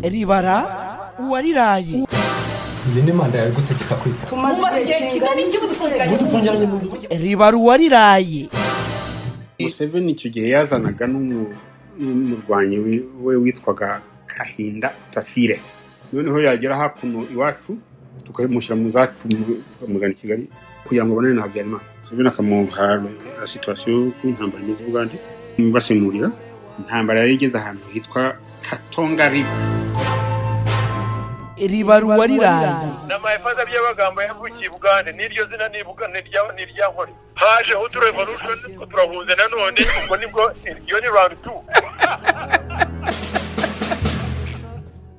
ribara uwariraye iyi ni manda yawe igutegeka kwita umaze igihe kingana iki muzifungiranye mu nzu mfungiranye mu nzu ribara uwariraye museveni icyo gihe yazanaga n'umu- n'umurwanyi wi- we witwaga kahinda tafire noneho yagera hakuno iwacu tukamushyira mu zacu mu- bakamuzana i kigali kugira ngo abonane na habyarimana museveni akamuha la situwasiyo y'uko intambara imeze i bugande basemurira intambara yari igeze ahantu hitwa katonga riva ribara uwariraye ni amayefaza by'amagambo yavukiye i bugande n'iryo zina ni Buga- ni irya- ni irya nkore hajeho uturevolution nitwo turahunze nanone ubwo nibwo iyo ni round two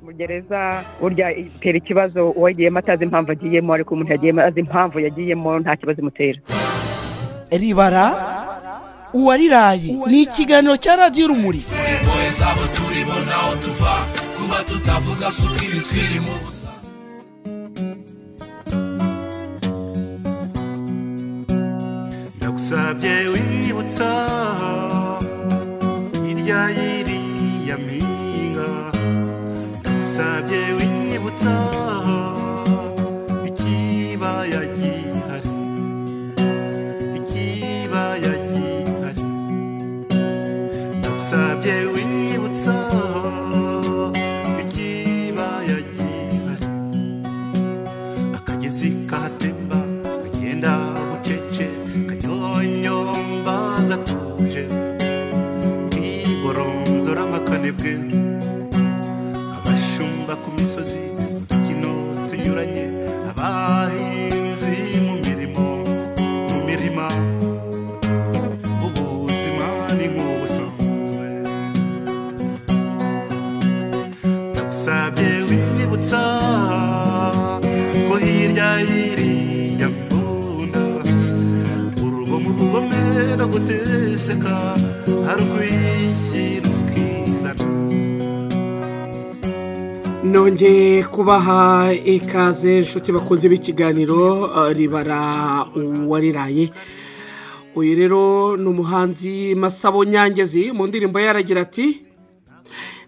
mu gereza burya itera ikibazo uwagiyemo atazi impamvu agiyemo ariko umuntu yagiyemo azi impamvu yagiyemo nta kibazo imutera ribara uwariraye ni ikiganiro cya radiyo urumuri ndagusabye wibutsa hirya y'iriya mpinga ndagusabye wibutsa ikibaya gihari ikibaya gihari ndagusabye wibutsa ikibaya gihari akagezi kahatemba kagenda bucece kanyonyomba gatuje kigoronzora nk'akanebwe abashumba ku misozi mu dukino tunyuranye abahinzi mu mirimo mu mirima ubuzima ni nk'ubusanzwe ndagusabye winyibutsa ko hirya y'iriya mbunda urugo mu rugome no guteseka harwishyira ukizana nongeye kubaha ikaze inshuti bakunze b'ikiganiro eh, ribara uwariraye uyu rero ni umuhanzi masabo nyangezi mu ndirimbo ye aragira ati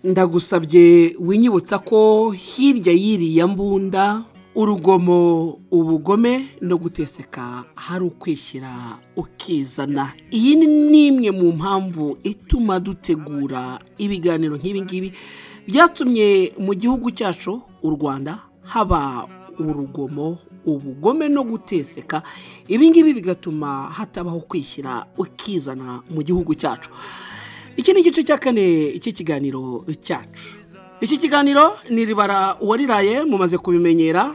ndagusabye winyibutsa ko hirya y'iriya mbunda urugomo ubugome no guteseka hari ukwishyira ukizana iyi ni n'imwe mu mpamvu ituma dutegura ibiganiro nk'ibi ngibi byatumye mu gihugu cyacu u rwanda haba urugomo ubugome no guteseka ibi ngibi bigatuma hatabaho kwishyira ukizana mu gihugu cyacu iki ni igice cya kane cy'ikiganiro cyacu iki kiganiro ni ribara uwariraye mumaze kubimenyera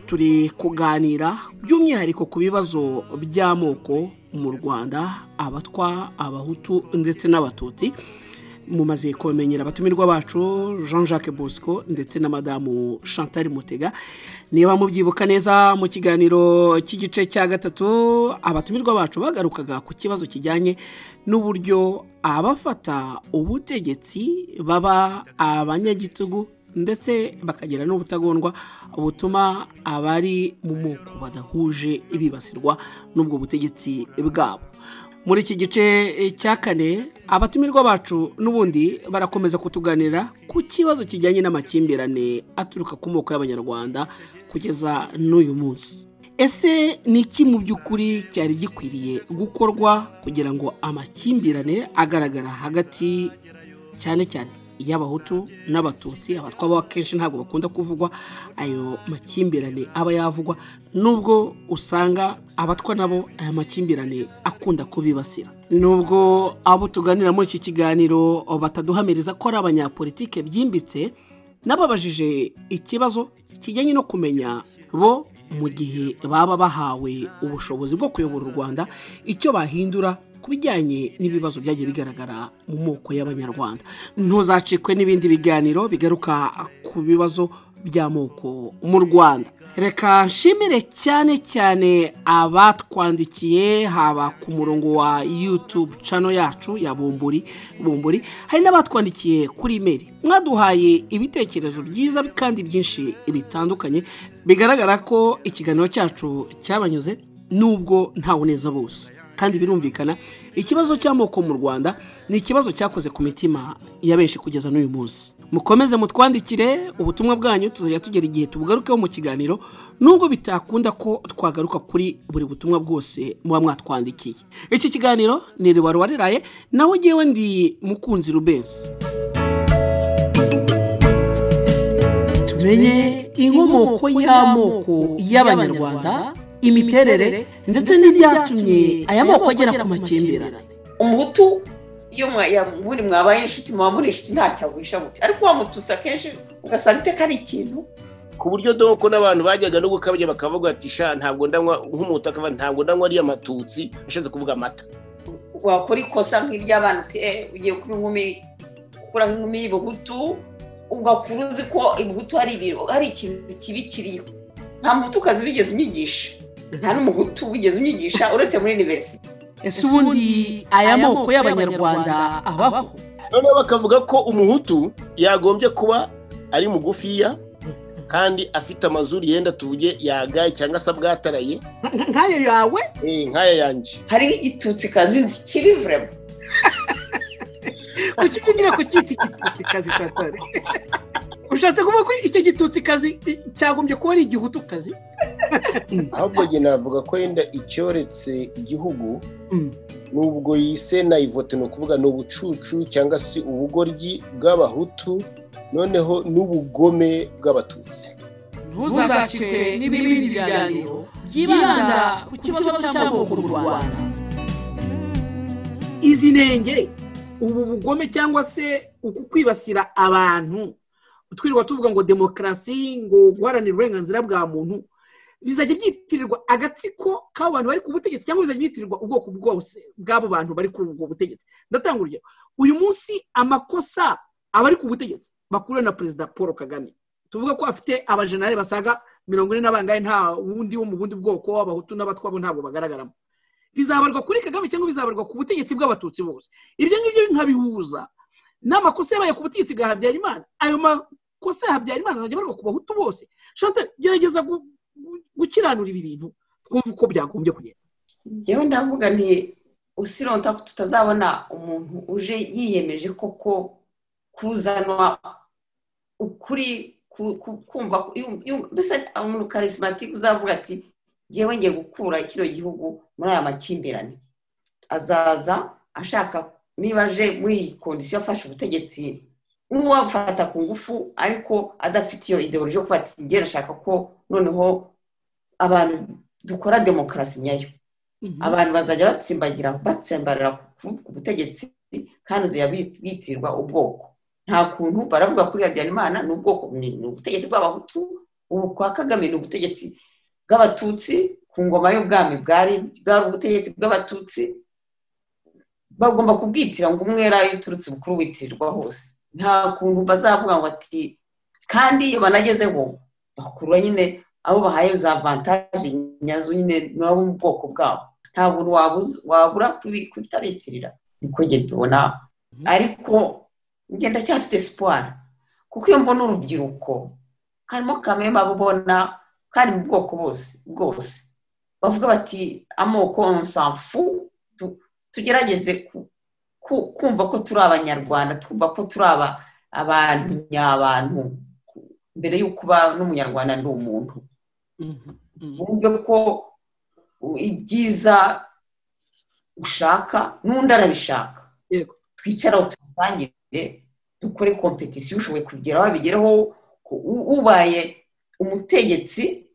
turi kuganira by'umwihariko ku bibazo by'amoko mu rwanda abatwa abahutu ndetse n'abatutsi mumaze kubimenyera abatumirwa bacu jean jacques bosco ndetse na madamu chantal mutega niba mubyibuka neza mu kiganiro cy'igice cya gatatu abatumirwa bacu bagarukaga ku kibazo kijyanye n'uburyo abafata ubutegetsi baba abanyagitugu ndetse bakagira n'ubutagondwa butuma abari mu moko badahuje bibasirwa n'ubwo butegetsi bwabo muri iki gice eh, cya kane abatumirwa bacu n'ubundi barakomeza kutuganira ku kibazo kijyanye n'amakimbirane aturuka ku moko y'abanyarwanda kugeza n'uyu munsi ese ni iki mu by'ukuri cyari gikwiriye gukorwa kugira ngo amakimbirane agaragara hagati cyane cyane iy'abahutu n'abatutsi abatwa bo akenshi ntabwo bakunda kuvugwa ayo makimbirane aba yavugwa nubwo usanga abatwa nabo aya makimbirane akunda kubibasira nubwo abo tuganira muri iki kiganiro bataduhamiriza ko ari abanyapolitike byimbitse nababajije ikibazo kijyanye no kumenya bo mu gihe baba bahawe ubushobozi bwo kuyobora u rwanda icyo bahindura ku bijyanye n'ibibazo byagiye bigaragara mu moko y'abanyarwanda ntuzacikwe n'ibindi biganiro bigaruka ku bibazo by'amoko mu rwanda reka nshimire cyane cyane abatwandikiye haba ku murongo wa yutube cano yacu ya bumburi bumburi hari n'abatwandikiye kuri imeri mwaduhaye ibitekerezo byiza kandi byinshi bitandukanye bigaragara ko ikiganiro cyacu cyabanyuze nubwo ntawuneza bose kandi birumvikana ikibazo cy'amoko mu rwanda ni ikibazo cyakoze ku mitima ya benshi kugeza n'uyu munsi mukomeze mutwandikire ubutumwa bwanyu tuzajya tugera igihe tubugarukeho mu kiganiro nubwo bitakunda ko twagaruka kuri buri butumwa bwose muba mwatwandikiye iki kiganiro ni riba wariraye naho ngewe ndi mukunzi rubensi tumenye inkomoko y'amoko y'abanyarwanda imiterere ndetse n'ibyatumye aya moko agera ku makimbirane umuhutu iyo mwa- ya- muri mwabaye inshuti muba muri inshuti ntacyo agwisha gutya ariko wamututse akenshi ugasanga iteka ari ikintu ku buryo doko n'abantu bajyaga no gukabya bakavuga bati sha ntabwo ndanywa nk'umuntu akava ntabwo ndanywa ariya matutsi ashatse kuvuga amata wakora ikosa nk'iry'abana uti "Eh, ugiye kuba inkumi ukura nk'inkumi y'ibuhutu ugakura uzi ko ibuhutu hari ibintu hari ikintu kibi kiriho nta muhutukazi wigeze unyigisha nta n'umuhutu wigeze unyigisha uretse muri iniverisite ese ubundi aya moko y'abanyarwanda abaho noneho bakavuga ko umuhutu yagombye kuba ari mugufiya kandi afite amazuru yenda tuvuge yagaye cyangwa se abwataraye nk'ayo yawe eh, nk'aya yanjye hari nk'igitutsikazi nzi kiri vurema kuki ugira ku cyitwa igitutsikazi cyatare ushatse kuvuga ko icyo gitutsikazi cyagombye kuba ari igihutukazi ahubwo njye navuga ko yenda icyoretse igihugu Mm. nubwo yise nayivote ni ukuvuga ni ubucucu cyangwa se ubugoryi bw'abahutu noneho n'ubugome bw'abatutsi ntuzacikwe n'ibindi biganiro byibanda ku kibazo cy'amoko mu rwanda izi ntenge ubu bugome cyangwa se uku kwibasira abantu twirirwa tuvuga ngo demokarasi ngo guharanira uburenganzira bwa muntu bizajya byitirirwa agatsiko k'abo bantu bari ku butegetsi cyangwa bizajya byitirirwa ubwoko bwose bw'abo bantu bari kuri ubwo butegetsi ndatanga urugero uyu munsi amakosa abari ku butegetsi bakuriwe na perezida paul kagame tuvuga ko afite abajenali basaga mirongo ine na bangahe nta wundi wo mu bundi bwoko w'abahutu n'abatwabo ntabwo bagaragaramo bizabarwa kuri kagame cyangwa bizabarwa ku butegetsi bw'abatutsi bose ibyo ngibyo nkabihuza n'amakosa yabaye ku butegetsi bwa habyarimana ayo makosa ya habyarimana azajya abarwa ku bahutu bose Chantal gerageza gu- gu- gukiranura ibi bintu twumve uko byagombye kugenda njyewe ndavuga nti usirota ko tutazabona umuntu uje yiyemeje koko kuzanwa ukuri ku- ku- kumva yum- yum- mbese umuntu karisimatike uzavuga ati ngewe ngiye gukura kino gihugu muri aya makimbirane azaza ashaka niba aje muri iyi kondisiyo afashe ubutegetsi n'uwafata ku ngufu ariko adafite iyo ideoloji yo kuba ati ngewe ndashaka ko noneho abantu dukora demokarasi nyayo abantu bazajya batsimbagira batsimbarira ku ku butegetsi kandi uzajya bi- bitirirwa ubwoko nta kuntu baravuga kuri habyarimana ni ubwoko ni ni ubutegetsi bw'abahutu ubu kwa kagame ni ubutegetsi bw'abatutsi ku ngoma y'ubwami bwari bwari ubutegetsi bw'abatutsi bagomba kubwitira ngo umwera iyo uturutse bukuru witirirwa hose nta kuntu bazavuga ngo ati kandi iyo banagezeho bakura nyine abo bahaye za avantaje nyazo nyine nabo mu bwoko bwabo nta buntu wabuza- wabura kubi- kutabitirira niko njye tubona ariko njye ndacyafite siporo kuko iyo mbona urubyiruko harimo kamema bubona kandi mu bwoko bose bwose bavuga bati amoko onsanfu tugerageze ku- ku- kumva ko turi abanyarwanda twumva ko turi aba- abantu nyabantu mbere y'uko uba n'umunyarwanda ndi umuntu wumve ko u- ibyiza ushaka n'undi arabishaka Yego. twicaraho tubisangire dukore kompetisiyo ushoboye kugeraho abigereho ku- u- ubaye umutegetsi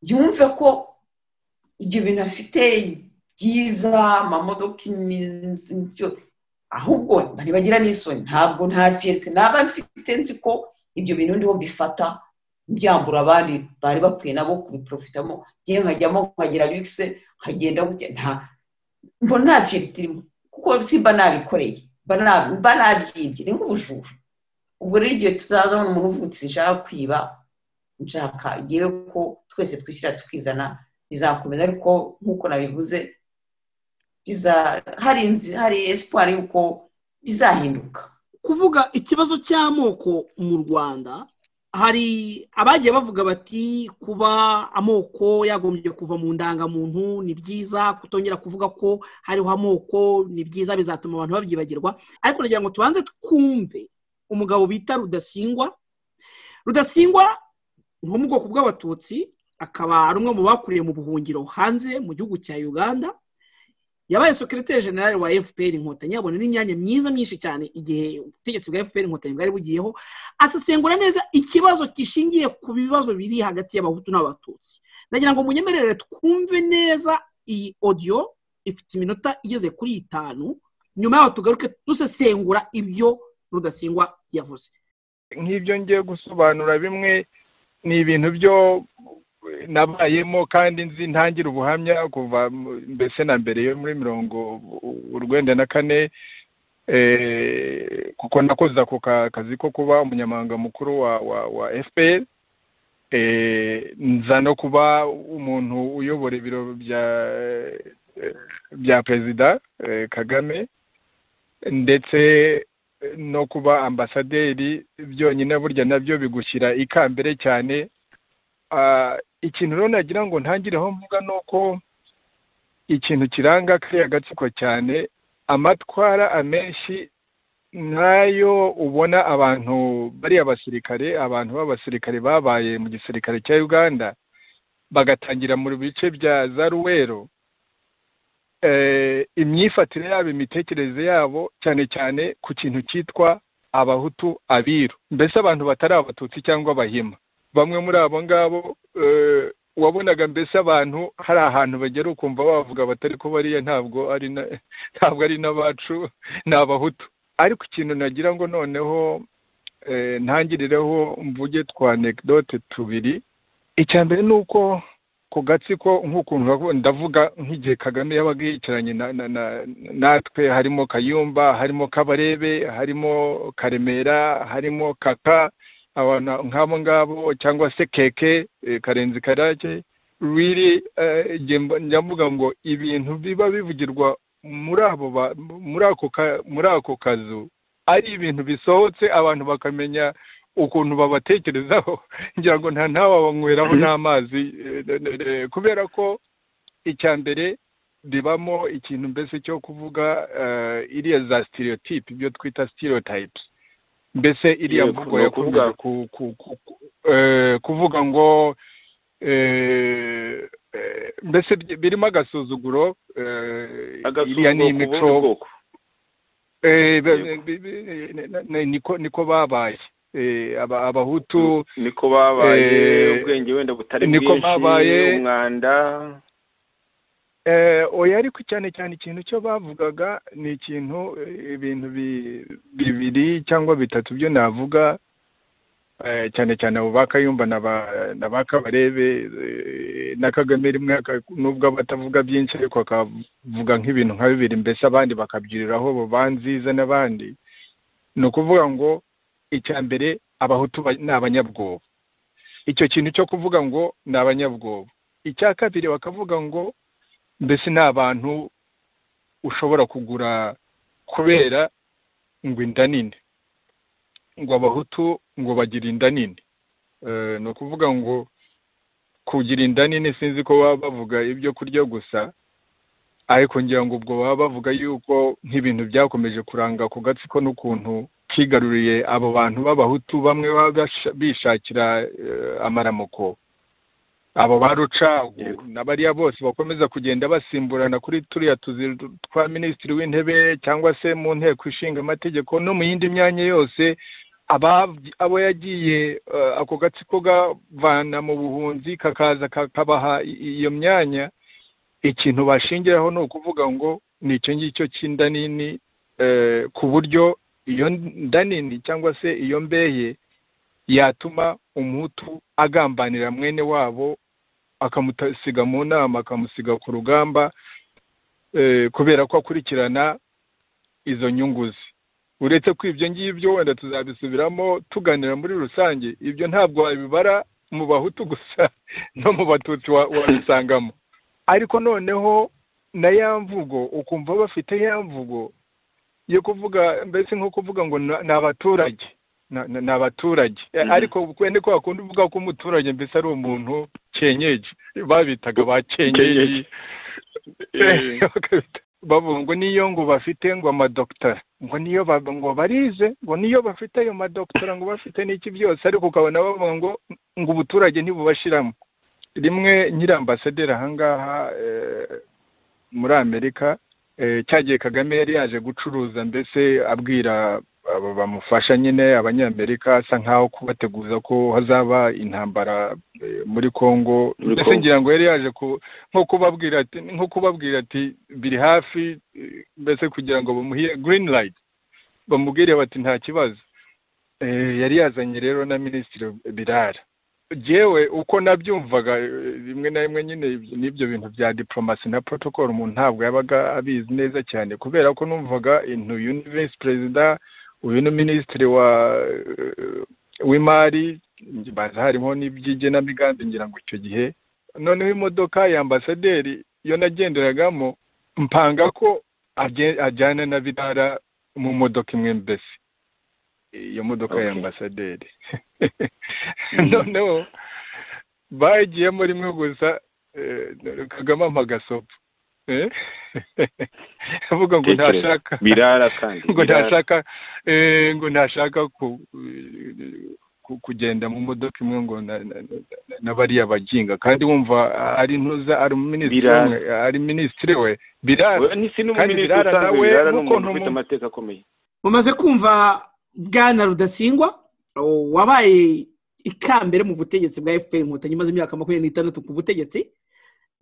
yumve ko ibyo bintu afite byiza amamodoka imizi ibyo ahubwo ntibagira n'isoni ntabwo nta fiyete naba mfite nzi ko ibyo bintu ndiho bifata byambura abandi bari bakwiye nabo kubiprofitamo ngewe nkajyamo nkagira bikise nkagenda gutya nta mbona nta fiyete irimo kuko simba nabikoreye mba na- mba nabyibye ni nk'ubujura ubwo rero igihe tuzabona umuntu uvutse nshaka kwiba nshaka ngewe ko twese twishyira tukizana bizakomeza ariko nk'uko nabivuze biza- hari inzi- hari esipari y'uko bizahinduka kuvuga ikibazo cy'amoko mu rwanda hari abagiye bavuga bati kuba amoko yagombye kuva mu ndangamuntu ni byiza kutongera kuvuga ko hariho amoko ni byiza bizatuma abantu babyibagirwa ariko nagira ngo tubanze twumve umugabo bita rudasingwa rudasingwa ni uwo mu bwoko bw'abatutsi akaba ari umwe mu bakuriye mu buhungiro hanze mu gihugu cya uganda yabaye sekereteri generale wa fpr inkotanyi yabona n'imyanya myiza myinshi cyane igihe ubutegetsi bwa fpr inkotanyi bwari bugiyeho asesengura neza ikibazo gishingiye ku bibazo biri hagati y'abahutu n'abatutsi ndagira ngo munyemerere twumve neza iyi odiyo ifite iminota igeze kuri itanu nyuma yaho tugaruke dusesengura ibyo rudasingwa yavuze nk'ibyo ngiye gusobanura bimwe ni ibintu byo nabayemo kandi nzi ntangire ubuhamya kuva mu- mbese na mbere yo muri mirongo u- urwenda na kane eh, kuko nakoze ako ka- kazi ko kuba umunyamabanga mukuru wa wa wa fpr eh, nza no kuba umuntu uyobora ibiro bya eh, bya perezida eh, kagame ndetse no kuba ambasaderi byonyine burya nabyo bigushyira ikambere cyane Ah, ikintu rero nagira ngo ntangireho mvuga ni uko ikintu kiranga kariya gatsiko cyane amatwara amenshi nayo ubona abantu bariya basirikare abantu b'abasirikare babaye mu gisirikare cya uganda bagatangira mu bice bya za ruwero eh, imyifatire yabo imitekerereze yabo cyane cyane ku kintu cyitwa abahutu abiru mbese abantu batari abatutsi cyangwa abahima bamwe muri abo ngabo eh, wabonaga mbese abantu hari ahantu bagera ukumva bavuga batari ko bariya ntabwo ari na- ntabwo ari n'abacu ni abahutu ariko ikintu nagira ngo noneho eh, ntangirireho mvuge twa anekdote tubiri icya mbere ni uko ku gatsiko nk'ukuntu bavu- ndavuga nk'igihe kagame yabaga yicaranye na- na- na- natwe harimo kayumba harimo kabarebe harimo karemera harimo kaka abantu nk'abo ngabo cyangwa se keke eh, karenzi karake riri njya mvuga ngo ibintu biba bivugirwa muri abo ba- muri ako ka- muri ako kazu ari ibintu bisohotse abantu bakamenya ukuntu babatekerezaho ngira ngo nta ntawabanyweraho n'amazi eh, eh, eh, kubera ko icya mbere ribamo ikintu mbese cyo kuvuga eh, iriya za stereotype ibyo twita stereotypes mbese iriya Yego, mvugo ni ukuvuga- yakundaga ku- ku- ku- ku- eh, kuvuga ngo eh, eh, mbese bi- birimo agasuzuguro eh, iriya agasuzuguro ku ni imico bundi bwoko eh, be- Yego. be- be- ne- ne- ne- niko niko babaye Eh, aba- abahutu niko babaye Eh, ubwenge wenda butari niko bwinshi babaye- umwanda Eh, oya ariko cyane cyane ikintu cyo bavugaga ni ikintu eh, ibintu bi- bibiri cyangwa bitatu byo navuga eh, cyane cyane abo ba kayumba na ba- na ba kabarebe eh, na kagame rimwe aka- nubwo aba atavuga byinshi ariko akavuga nk'ibintu nka bibiri mbese abandi bakabyuriraho bo banziza n'abandi ni ukuvuga ngo icya mbere abahutu ba- ni abanyabwoba icyo kintu cyo kuvuga ngo ni abanyabwoba icya kabiri bakavuga ngo mbese ni abantu ushobora kugura kubera ngo inda nini ngo abahutu ngo bagira inda nini Eh, ni ukuvuga ngo kugira inda nini sinzi ko baba bavuga ibyo kurya gusa ariko ngira ngo ubwo baba bavuga yuko nk'ibintu byakomeje kuranga ku gatsiko n'ukuntu kigaruriye abo bantu b'abahutu bamwe baba basha- bishakira eh, amaramuko abo ba rucagu na bariya bose bakomeza kugenda basimburana kuri turiya tuzi twa minisitiri w'intebe cyangwa se mu nteko ishinga amategeko no mu yindi myanya yose ababyi- abo yagiye eh, ako gatsiko gavana mu buhunzi kakaza kakabaha i- iyo myanya ikintu bashingiraho ni ukuvuga ngo ni icyo ngicyo cy'inda nini eh, ku buryo iyo nda nini cyangwa se iyo mbeye yatuma umuhutu agambanira mwene wabo akamusiga mu nama akamusiga ku rugamba eh, kubera ko akurikirana izo nyungu ze uretse ko ibyo ngibyo wenda tuzabisubiramo tuganira muri rusange ibyo ntabwo wabibara mu bahutu gusa no mu batutsi wa- wabisangamo ariko noneho na ya mvugo ukumva bafite ya mvugo yo kuvuga mbese nko kuvuga ngo na- ni abaturage na- na- ni abaturage Eh, Mhm. ariko kwe ni ko wakunda uvuga ko umuturage mbese ari umuntu kenyeji babitaga ba kenyeji Kenyeji. Eh, bakabita- bavuga ngo niyo ngo bafite ngo amadogitara ngo niyo ba- ngo barize ngo niyo bafite ayo madogitara ngo bafite n'iki byose ariko ukabona bavuga ngo ngo ubuturage ntibubashiramo rimwe nyiri ambasaderi ahangaha eh, muri amerika eh, cyagiye kagame yari yaje gucuruza mbese abwira aba bamufasha nyine abanyamerika asa nkaho kubateguza ko hazaba intambara eh, muri congo Muri mbese Congo. ngira ngo yari yaje ku nko kubabwira ati nko kubabwira ati biri hafi eh, mbese kugira ngo bamuhe green light bamubwire bati nta kibazo Eh, yari yazanye rero na minisitiri birara jewe uko nabyumvaga eh, rimwe na rimwe nyine ibyo- n'ibyo bintu bya diplomasi na protocol umuntu ntabwo yabaga abizi neza cyane kubera ko numvaga intu uyu ni visi perezida uyu ni minisitiri wa eh, w'imari baza harimo n'iby'igenamigambi ngira ngo icyo gihe noneho imodoka ya ambasaderi iyo nagenderagamo mpanga ko aje- ajyana na birara mu modoka imwe mbese iyo modoka ya ambasaderi noneho bagiyemo rimwe gusa eh, kagame ampa agasopo Eh? avuga ngo Tekereza. ntashaka birara kandi ngo birara. ntashaka eh, ngo ntashaka ku- ku- kugenda mu modoka imwe ngo na- na- na- na bariya baginga kandi wumva ari ntuza ari minisitiri Birara. umwe ari minisitiri we birara We- n'isi kandi n'umuminisitiri birara usanzwe nawe birara ni nk'uko umuntu ufite ntumu amateka akomeye mumaze kumva bwana rudasingwa o, wabaye ikambere mu butegetsi bwa fpr inkotanyi imaze imyaka makumyabiri n'itandatu ku butegetsi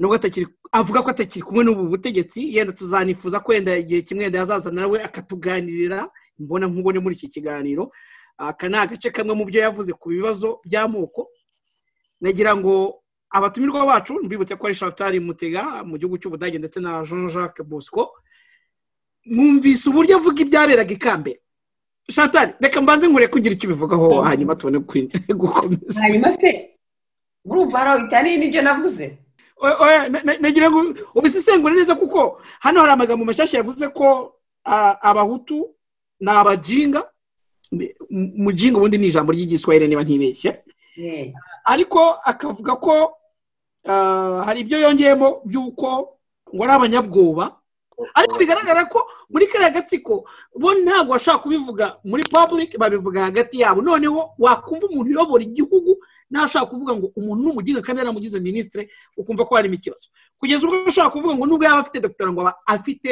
nubwo atakiri avuga ko atakiri kumwe n'ubu butegetsi yenda tuzanifuza ko wenda igihe kimwe yenda yazaza nawe akatuganirira mbona nkubone muri iki kiganiro aka ni agace kamwe mu byo yavuze ku bibazo by'amoko nagira ngo abatumirwa bacu mbibutse ko ari shatari mutega mu gihugu cy'ubudage ndetse na jean jacques bosco mwumvise uburyo avuga ibyaberaga ikambere shatari reka mbanze nkure kugira icyo ubivugaho hanyuma tubone kwin- gukomeza hanyuma se urumva hari aho bitaniye n'ibyo navuze Oya, oya, na- na- nagira ngo ubisesengure neza kuko hano hari amagambo mashyashya yavuze ko ah, abahutu ni abajinga M- mujinga ubundi ni ijambo ry'igiswahili niba ntibeshye Eh, ariko akavuga ko ah, hari ibyo yongeyemo by'uko ngo ari abanyabwoba ariko bigaragara ko muri kariya gatsiko bo ntabwo bashaka kubivuga muri public babivuga hagati yabo noneho wakumva umuntu uyobora igihugu nashaka kuvuga ngo umuntu ni umuginga kandi yaramugize minisitiri ukumva ko harimo ikibazo kugeza ubwo ashobora kuvuga ngo nubwo yaba afite dogiteri ngo aba afite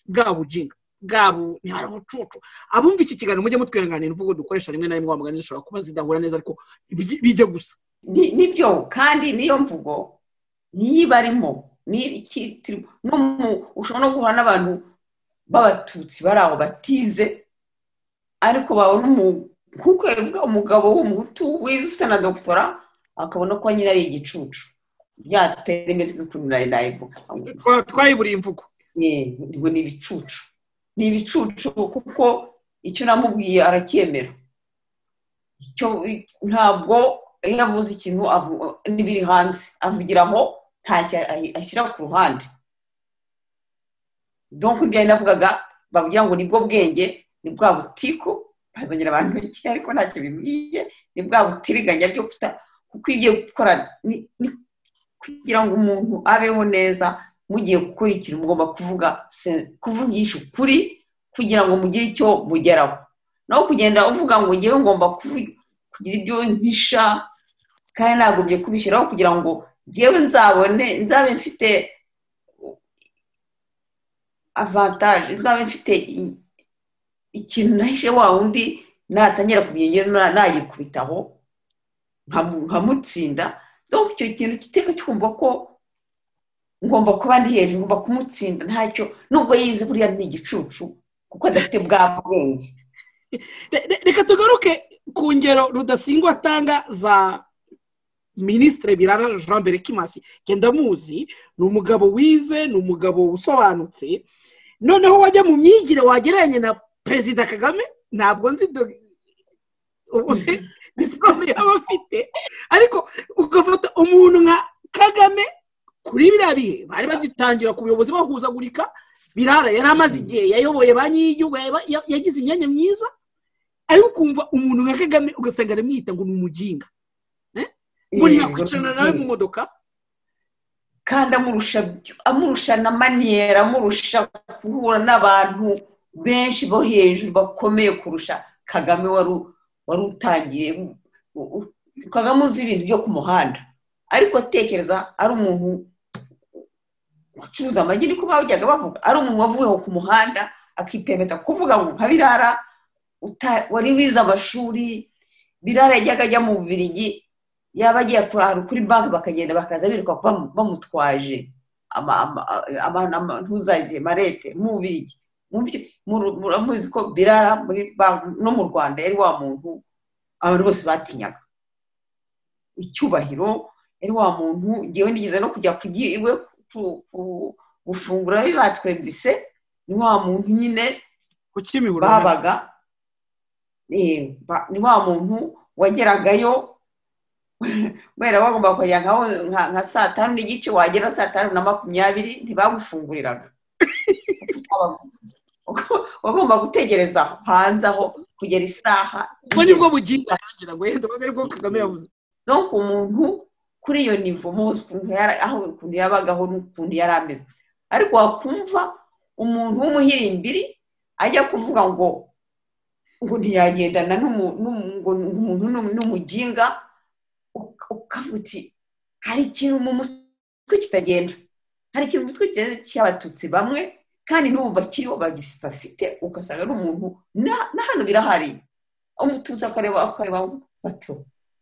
bwa bujinga bwa bu ntihari ubucucu abumva iki kiganiro mujye mutwihanganira imvugo dukoresha rimwe na rimwe wa mugani zishobora kuba zidahura neza ariko bij- bijya gusa ni- nibyo kandi niyo mvugo niyo ibarimo ni- iki- turi- no mu- ushobora no guhura n'abantu b'abatutsi bari aho batize ariko babona umu- nk'uko yabivuga umugabo w'umuhutu wize ufite na dogitora akabona ko nyine ari igicucu byadutera imizi ukuntu nari nayivuga Twa- twayiburiye imvugo Eh, ngo ni ibicucu ni ibicucu kuko icyo namubwiye aracyemera icyo ntabwo iyo avuze ikintu avu- n'ibiri hanze avugira aho ntacyo ahi- ashyira ku ruhande donc ibyo yari navugaga bavugira ngo ni bwo bwenge ni bwa butiku bazongera abantu iki ariko ntacyo bibwiye ni bwa butiriganya byo kuta kuko ibyo gukora ni- ni- kugira ngo umuntu abeho neza mugiye gukora ikintu mugomba kuvuga se- kuvugisha ukuri kugira ngo mugire icyo mugeraho naho kugenda uvuga ngo ngewe ngomba kuvu- kugira ibyo mpisha kandi nagombye kubishyiraho kugira ngo ngewe nzabone nzabe mfite avantaje nzabe mfite i- ikintu nahishe wa wundi natangira kubyongera na- nayikubitaho nkamu- nkamutsinda donc icyo kintu kiteka cyumva ko ngomba kuba ndi hejuru ngomba kumutsinda ntacyo nubwo yize buriya ni igicucu kuko adafite bwa bwenge Re- re- reka tugaruke ku ngero rudasingwa atanga za minisitiri birara jean berekimasi genda muzi ni umugabo wize ni umugabo usobanutse noneho wajya mu myigire wagereranya na perezida kagame ntabwo nzi do diporome yaba afite ariko ugafata umuntu nka kagame kuri biriya bihe bari bagitangira ku buyobozi bahuzagurika birara yari amaze igihe yayoboye banki y'igihugu yaba- ya- yagize imyanya myiza ariko ukumva umuntu nka kagame ugasanga aramwita ngo ni umujinga Eh? ngo Eh, ntiyakwicarana nawe mu modoka kandi amurusha amurusha na maniyeri amurusha guhura n'abantu benshi bo hejuru bakomeye kurusha kagame wari u- wari utangiye u- u- kagame uzi ibintu byo ku muhanda ariko tekereza ari umuntu ucuruza amagi niko bajyaga bavuga ari umuntu wavuyeho ku muhanda akipemeta kuvuga ngo nka birara uta- wari wize amashuri birara yajyaga ajya mu bubirigi yaba agiye kurara kuri banki bakagenda bakaza biruka bamu- bamutwaje ama- ama- ama- ama- ntuzaze marete mubirigi muramuzi ko birara muri banki no mu rwanda yari wa muntu abantu bose batinyaga icyubahiro yari wa muntu ngewe nigeze no kujya ku iwe ku- ku- gufungura we batwemvise ni wa muntu nyine kukimihura babaga eh, ba- ni wa muntu wageragayo kubera bagomba kujya nka nka- nka saa tanu n'igice wagera saa tanu na makumyabiri ntibagufunguriraga wagomba gutegereza hanze aho kugera isaha ubwo nibwo bugingo arangira ngo yenda ubuze aribwo kagame yavuze donc umuntu kuri iyo nivo muzi ukuntu yara- aho ukuntu yabagaho n'ukuntu yari ameze ariko wakumva umuntu w'umuhirimbiri ajya kuvuga ngo ngo ntiyagendana n'umu- n'umu- ngo umuntu n'umu- n'umuginga uka- ukavuga uti hari ikintu mu mutwe kitagenda hari ikintu mu mutwe kitagenda cy'abatutsi bamwe kandi n'ubu bakiriho bagif- bafite ugasanga ari umuntu na na hano birahari umututsi akareba akareba bato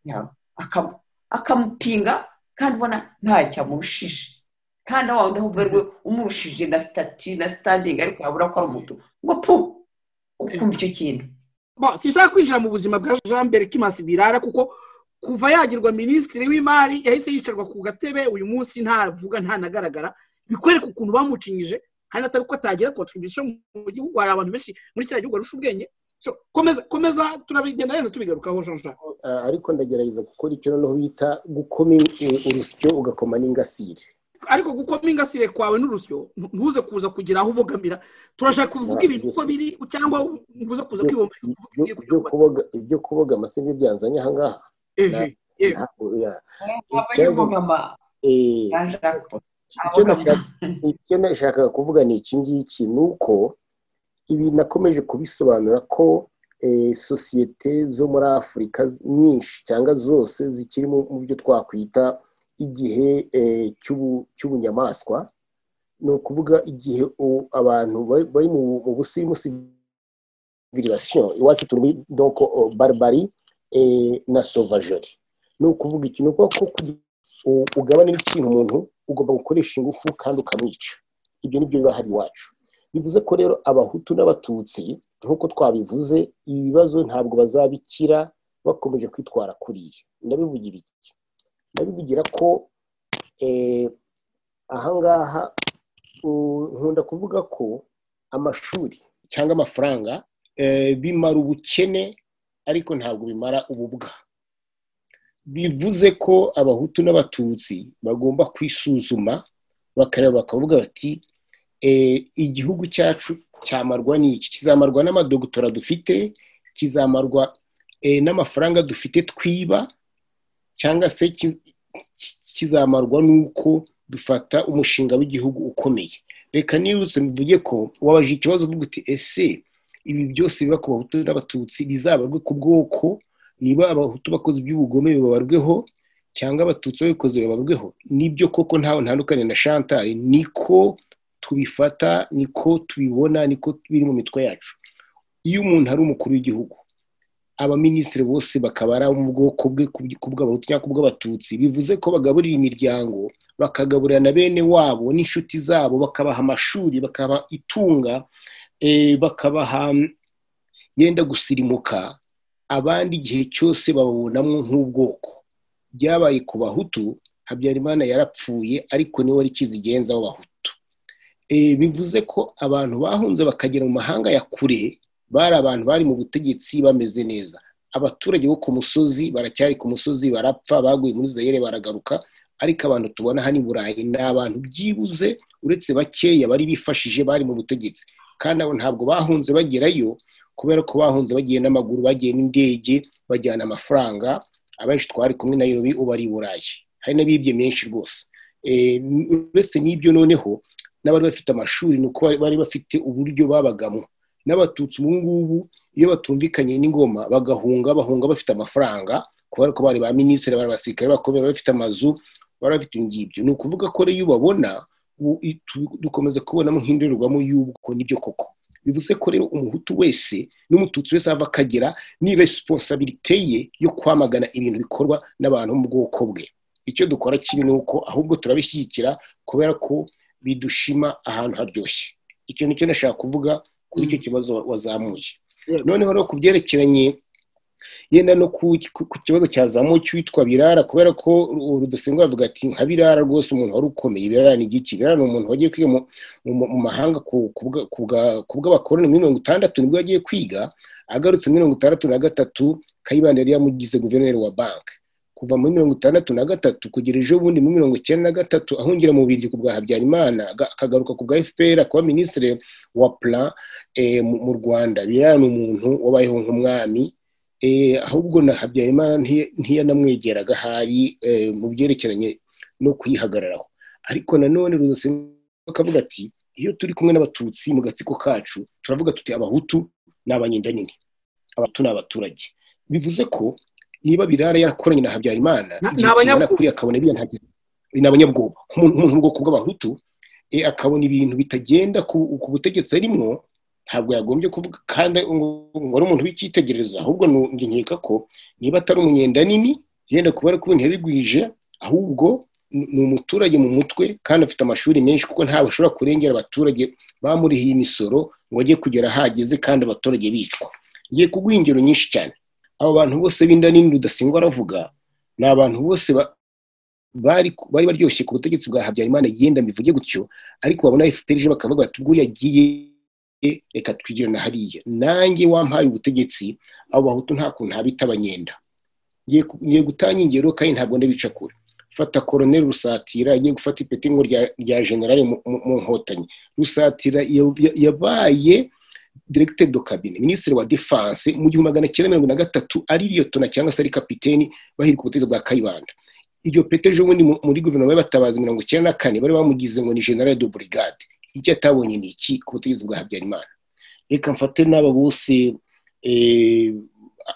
yawe akam- akamupinga kandi ubona ntacyo amurushije kandi aho wawundi ahubwo ari we umurushije na sitati na sitandingi ariko yabura ko ari umutu ngo pu ukumva icyo kintu Bon, sinshaka kwinjira mu buzima bwa jean mbere kimasi birara kuko kuva yagirwa minisitiri w'imari yahise yicarwa ku gatebe uyu munsi ntavuga ntanagaragara bikwereka ukuntu bamucinyije kandi atari ko atagira contribution mu gihugu hari abantu benshi muri kiriya gihugu barusha ubwenge so komeza komeza turabigenda yenda tubigarukaho jean jean Ah, ariko ndagerageza gukora icyo noneho bita gukoma i- urusyo ugakoma n'ingasire ariko gukoma ingasire kwawe n'urusyo ntu- ntuze kuza kugira aho ubogamira turashaka kuvuga ibintu uko biri cyangwa ntuze kuza kwibomba Ibyo- ibyo kuboga- ibyo kuboga amase byo byanzanye aha ngaha Na- ntabwo ya- Ikibazo- Eh, icyo nashaka- icyo nashakaga kuvuga ni iki ngiki ni uko ibi nakomeje kubisobanura ko eh, sosiyete zo muri afurika nyinshi cyangwa zose zikiri mu mu byo twakwita igihe eh, cy'ubu- cy'ubunyamaswa ni ukuvuga igihe u- abantu bari- bari mu bu- mu busimusi civilisation iwacu turi muri donc oh, barbarie eh, na sauvagerie ni ukuvuga iki ni ukuvuga ko kugira u- ugabane n'ikintu umuntu ugomba gukoresha ingufu kandi ukamwica ibyo nibyo biba hari iwacu bivuze ko rero abahutu n'abatutsi nk'uko twabivuze ibi bibazo ntabwo bazabikira bakomeje kwitwara kuriya ndabivugira iki ndabivugira ko eh, ahangaha u- nkunda kuvuga ko amashuri cyangwa amafaranga eh, bimara ubukene ariko ntabwo bimara ububwa bivuze ko abahutu n'abatutsi bagomba kwisuzuma bakareba bakavuga bati "Eh, igihugu cyacu cyamarwa n'iki kizamarwa n'amadogutora dufite kizamarwa eh, n'amafaranga dufite twiba cyangwa se ki- ki- kizamarwa n'uko dufata umushinga w'igihugu ukomeye reka nirutse mvuge ko wabaje ikibazo uvuga uti ese ibi byose biba ku bahutu n'abatutsi bizabarwe ku bwoko niba abahutu bakoze iby'ubugome bibabarweho cyangwa abatutsi babikoze bibabarweho nibyo koko ntawe ntandukanye na chantal niko tubifata niko tubibona niko biri mu mitwe yacu iyo umuntu ari umukuru w'igihugu abaminisitiri bose bakaba ari abo mu bwoko bwe ku- ku bw'abahutu cyangwa ku bw'abatutsi bivuze ko bagaburira imiryango bakagaburira na bene wabo n'inshuti zabo bakabaha amashuri bakabaha itunga eh, bakabaha mm, yenda gusirimuka abandi igihe cyose bababonamo nk'ubwoko byabaye ku bahutu habyarimana yarapfuye ariko niwe wari kizigenza w'abahutu Eh, bivuze ko abantu bahunze bakagera mu mahanga ya kure bari abantu bari mu butegetsi bameze neza abaturage bo ku musozi baracyari ku musozi barapfa baguye muri zayire baragaruka ariko abantu tubona hano i burayi ni abantu byibuze uretse bakeya bari bifashije bari mu butegetsi kandi abo ntabwo bahunze bagerayo kubera ko bahunze bagiye n'amaguru bagiye n'indege bajyana amafaranga abenshi twari kumwe na Nairobi ubu ari i burayi hari n'abibye menshi rwose uretse n'ibyo noneho n'abari bafite amashuri ni uko bari bafite uburyo babagamo n'abatutsi ubu ngubu iyo batumvikanye n'ingoma bagahunga bahunga bafite amafaranga kubera ko bari ba minisitiri bari abasirikare bakomeye bafite amazu bari bafite ingibyo ni ukuvuga ko rero iyo ubabona dukomeza kubonamo nk'indorerwamo y'ubwo n'ibyo koko bivuze ko rero umuhutu wese n'umututsi wese ava akagera ni resiponsabirite ye yo kwamagana ibintu bikorwa n'abantu mu bwoko bwe icyo dukora kibi ni uko ahubwo turabishyigikira kubera ko bidushima ahantu haryoshye icyo nicyo nashaka kuvuga kuri icyo kibazo wazamuye noneho rero ku byerekeranye yenda no ku kibazo cyazamuye cyitwa birara kubera ko rudasimbuye avuga ati nka birara rwose umuntu wari ukomeye birara ni igiki birara ni umuntu wagiye kwiga mu mahanga ku bw'abakoroni muri mirongo itandatu nibwo yagiye kwiga agarutse muri mirongo itandatu na gatatu kayibanda yari yamugize guverineri wa banki kuva muri mirongo itandatu na gatatu kugera ejo bundi muri mirongo icyenda na gatatu ahungira mu bubirigi ku bwa habyarimana akagaruka ku bwa fpr kuba minisitiri wa plan mu rwanda birara ni umuntu wabayeho nk'umwami ahubwo na habyarimana ntiyanamwegeraga ahari mu byerekeranye no kuyihagararaho ariko nanone rudasenga akavuga ati iyo turi kumwe n'abatutsi mu gatsiko kacu turavuga tuti abahutu ni abanyendanyine abahutu ni abaturage bivuze ko niba birara yarakoranye na habyarimana igihe kingana kuri akabona biriya ntagera ni abanyabwoba umuntu ubwoko bw'abahutu akabona ibintu bitagenda ku butegetsi arimo ntabwo yagombye kuvuga kandi ngo ari umuntu w'icyitegererezo ahubwo nkeka ko niba atari umunyenda nini yenda kubera ko ibintu yarigwije ahubwo ni umuturage mu mutwe kandi afite amashuri menshi kuko ntabwo ashobora kurengera abaturage bamurihiye imisoro ngo ajye kugera ahageze kandi abaturage bicwa ngiye kuguha ingero nyinshi cyane abo bantu bose b'inda nini rudasigwa aravuga ni abantu bose bari baryoshye ku butegetsi bwa habyarimana yenda mbivuge gutyo ariko babona fpr ije bakavuga bati ubwo yagiye reka twigire na hariya nanjye wampaye ubutegetsi abo bahutu nta kuntu habita abanyenda ngiye gutanga ingero kandi ntabwo ndabica kure fata koroneri rusatira agiye gufata ipetingo rya generale mu nkotanyi rusatira yabaye diregiteri do kabine minisitiri wa defanse mu gihumbi magana cyenda mirongo na gatatu ari liyotona cyangwa se ari kapiteni bahirika ubutegetsi bwa kayibanda iryo pete ejo bundi muri guverinoma y'abatabazi mirongo icyenda na kane bari bamugize ngo ni generale do burigade icyo atabonye ni iki ku butegetsi bwa habyarimana reka mfate n'aba bose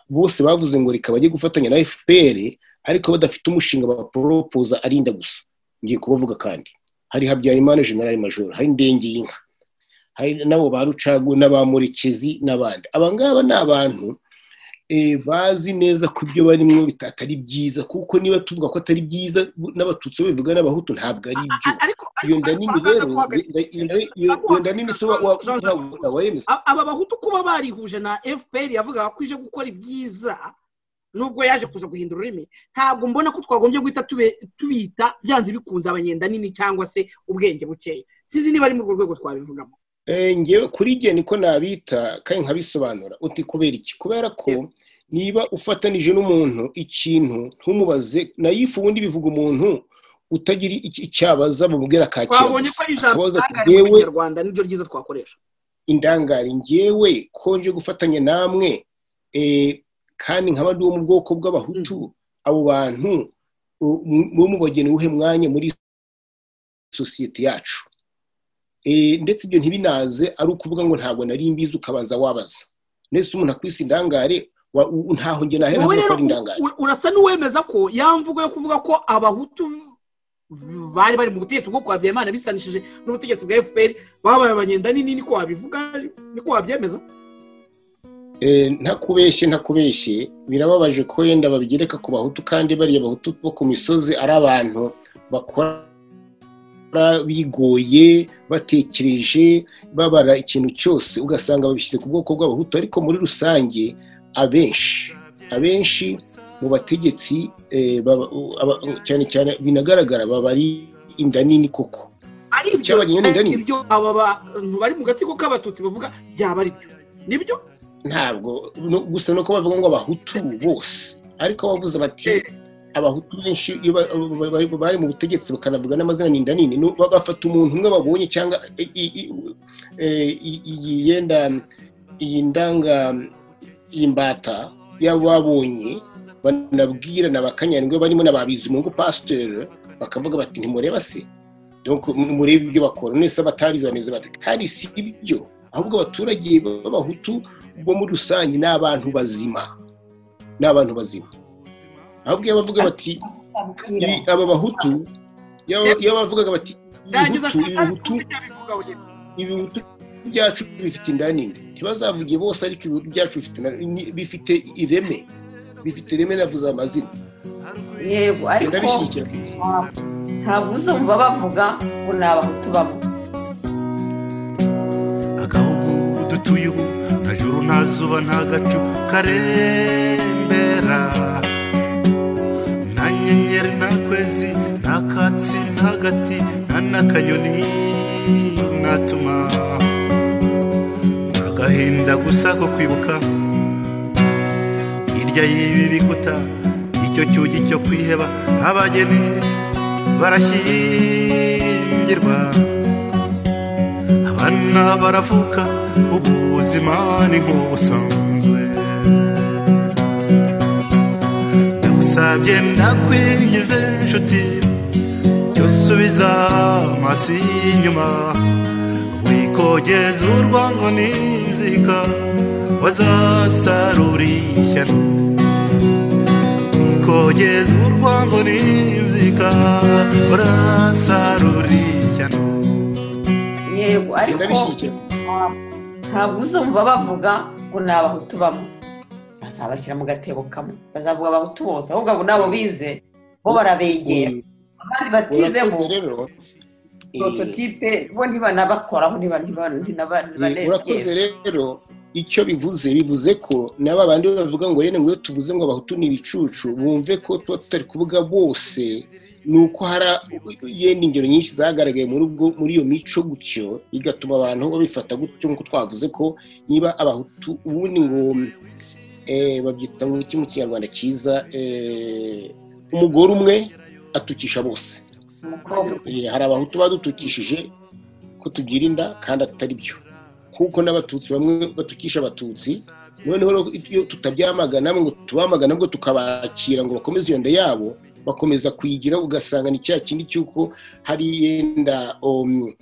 bose bavuze ngo reka bajye gufatanya na fpr ariko badafite umushinga baporopoza arinda gusa ngiye kubavuga kandi hari habyarimana generale majoro hari indenge y'inka hari nabo ba rucagu n'abamurekezi n'abandi aba ngaba ni abantu bazi neza ko ibyo barimo atari byiza kuko niba tuvuga ko atari byiza n'abatutsi babivuga n'abahutu ntabwo ari byo iyo nda nini rero iyo nda nini wemeza aba bahutu kuba barihuje na fpr yavugaga ko ije gukora ibyiza nubwo yaje kuza guhindura ururimi ntabwo mbona ko twagombye guhita tubita byanze bikunze abanyenda nini cyangwa se ubwenge bukeya sinzi niba ari muri urwo rwego twabivugamo ngewe kuri igihe niko nabita kandi nkabisobanura uti kubera iki kubera ko niba ufatanije n'umuntu ikintu ntumubaze na yifu ubundi bivuga umuntu utagira icyabaza bamubwira kakira twabonye ko ari ijambo ndangare mu kinyarwanda niryo ryiza twakoresha indangare ngewe konje gufatanya namwe kandi nkaba ndi wo mu bwoko bw'abahutu abo bantu bo mubageni uwuhe mwanya muri sosiyete yacu ndetse ibyo ntibinaze ari ukuvuga ngo ntabwo nari mbizi ukabanza wabaza ndetse umuntu akwisi indangare ntaho njye nahera avuga ko ari indangare urasa n'uwemeza ko ya mvugo yo kuvuga ko abahutu bari bari mu butegetsi bwo kwa Habyarimana bisanishije n'ubutegetsi bwa fpr babaye abanyenda nini niko wabivuga niko wabyemeza ntakubeshye ntakubeshye birababaje ko yenda babigereka ku bahutu kandi bariya bahutu bo ku misozi ari abantu bakora bigoye batekereje babara ikintu cyose ugasanga babishyize ku bwoko bw'abahutu ariko muri rusange abenshi abenshi mu bategetsi cyane cyane binagaragara baba ari inda nini koko ari ibyo aba bantu bari mu gatsiko k'abatutsi bavuga byaba ari byo nibyo ntabwo gusa nuko bavuga ngo abahutu bose ariko bavuze bati abahutu benshi iyo bari mu butegetsi bakanavuga n'amazina ninda nini bafata umuntu umwe babonye cyangwa iyi yenda iyi ndanga iyi mbata yabo babonye banabwirana bakanyandwe barimo na ba bizimungu pasiteri bakavuga bati ntimureba se donc murebe ibyo bakora none se abatabizi bameze bati kandi si ibyo ahubwo abaturage b'abahutu bo muri rusange ni abantu bazima ni abantu bazima ahubwo iyo bavuga bati ibi- aba bahutu iyo iyo bavugaga bati ibihutu ibihutu ibihutu byacu bifite inda nini ntibazavuge bose ariko ibihutu byacu bifite inda nini, bifite ireme bifite ireme navuze amazina yego ariko ndabishyigikira ntabwo uzumva bavuga ngo ni abahutu bamwe dutuye ubu nta juru nta zuba nta gacu karembera nta nyenyeri nta kwezi nta katsi nta gati nta n'akanyoni natuma ni agahinda gusa ko kwibuka hirya y'ibi bikuta icyo cyugi cyo kwiheba abageni barashyingirwa abana baravuka ubu buzima ni nk'ubusanzwe ndagusabye ndakwingize inshuti jya usubiza amaso inyuma wikogeza urwango n'inzika wazasarura ishyano wikogeza urwango n'inzika urasarura ishyano yego ariko ntabwo uzumva bavuga ngo ni abahutu bamwe bazabashyira mu gatebo kamwe bazavuga abahutu bose ahubwo abo nabo bize bo barabegera abandi batize ngo prototipe bo ntibanabakoraho ntiba- ntiba- ntiba- urakoze ntibanegera rero icyo bivuze bivuze ko n'aba bandi bavuga ngo yene ngo iyo tuvuze ngo abahutu ni ibicucu bumve ko tuba tutari kuvuga bose ni uko hari yenda ingero nyinshi zagaragaye muri ubwo muri iyo mico gutyo bigatuma abantu babifata gutyo nk'uko twavuze ko niba abahutu ubundi ngo eh, babyita mu iki mu kinyarwanda cyiza eh, umugore umwe atukisha bose Eh, hari abahutu badutukishije ko tugira inda kandi atari byo kuko n'abatutsi bamwe batukisha abatutsi noneho rero iyo tutabyamagana ngo tubamagana ngo tukabakira ngo bakomeze iyo nda yabo bakomeza kuyigira ugasanga ni cya kindi cy'uko hari yenda um,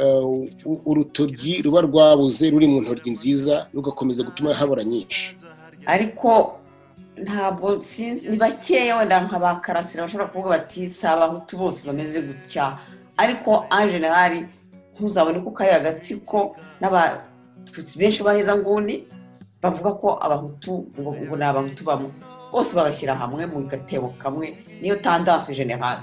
uh, u- urutoryi ruba rwabuze ruri mu ntoryi nziza rugakomeza gutuma habura nyinshi ariko ntabwo sinzi ni bakeya wenda nka ba karasira bashobora kuvuga bati si abahutu bose bameze gutya ariko en general ntuzabone ko kariya gatsiko n'abatutsi benshi baheza nguni bavuga ko abahutu ngo ngo ni abahutu bamwe bose bagashyira hamwe mu gatebo kamwe niyo tandanse generale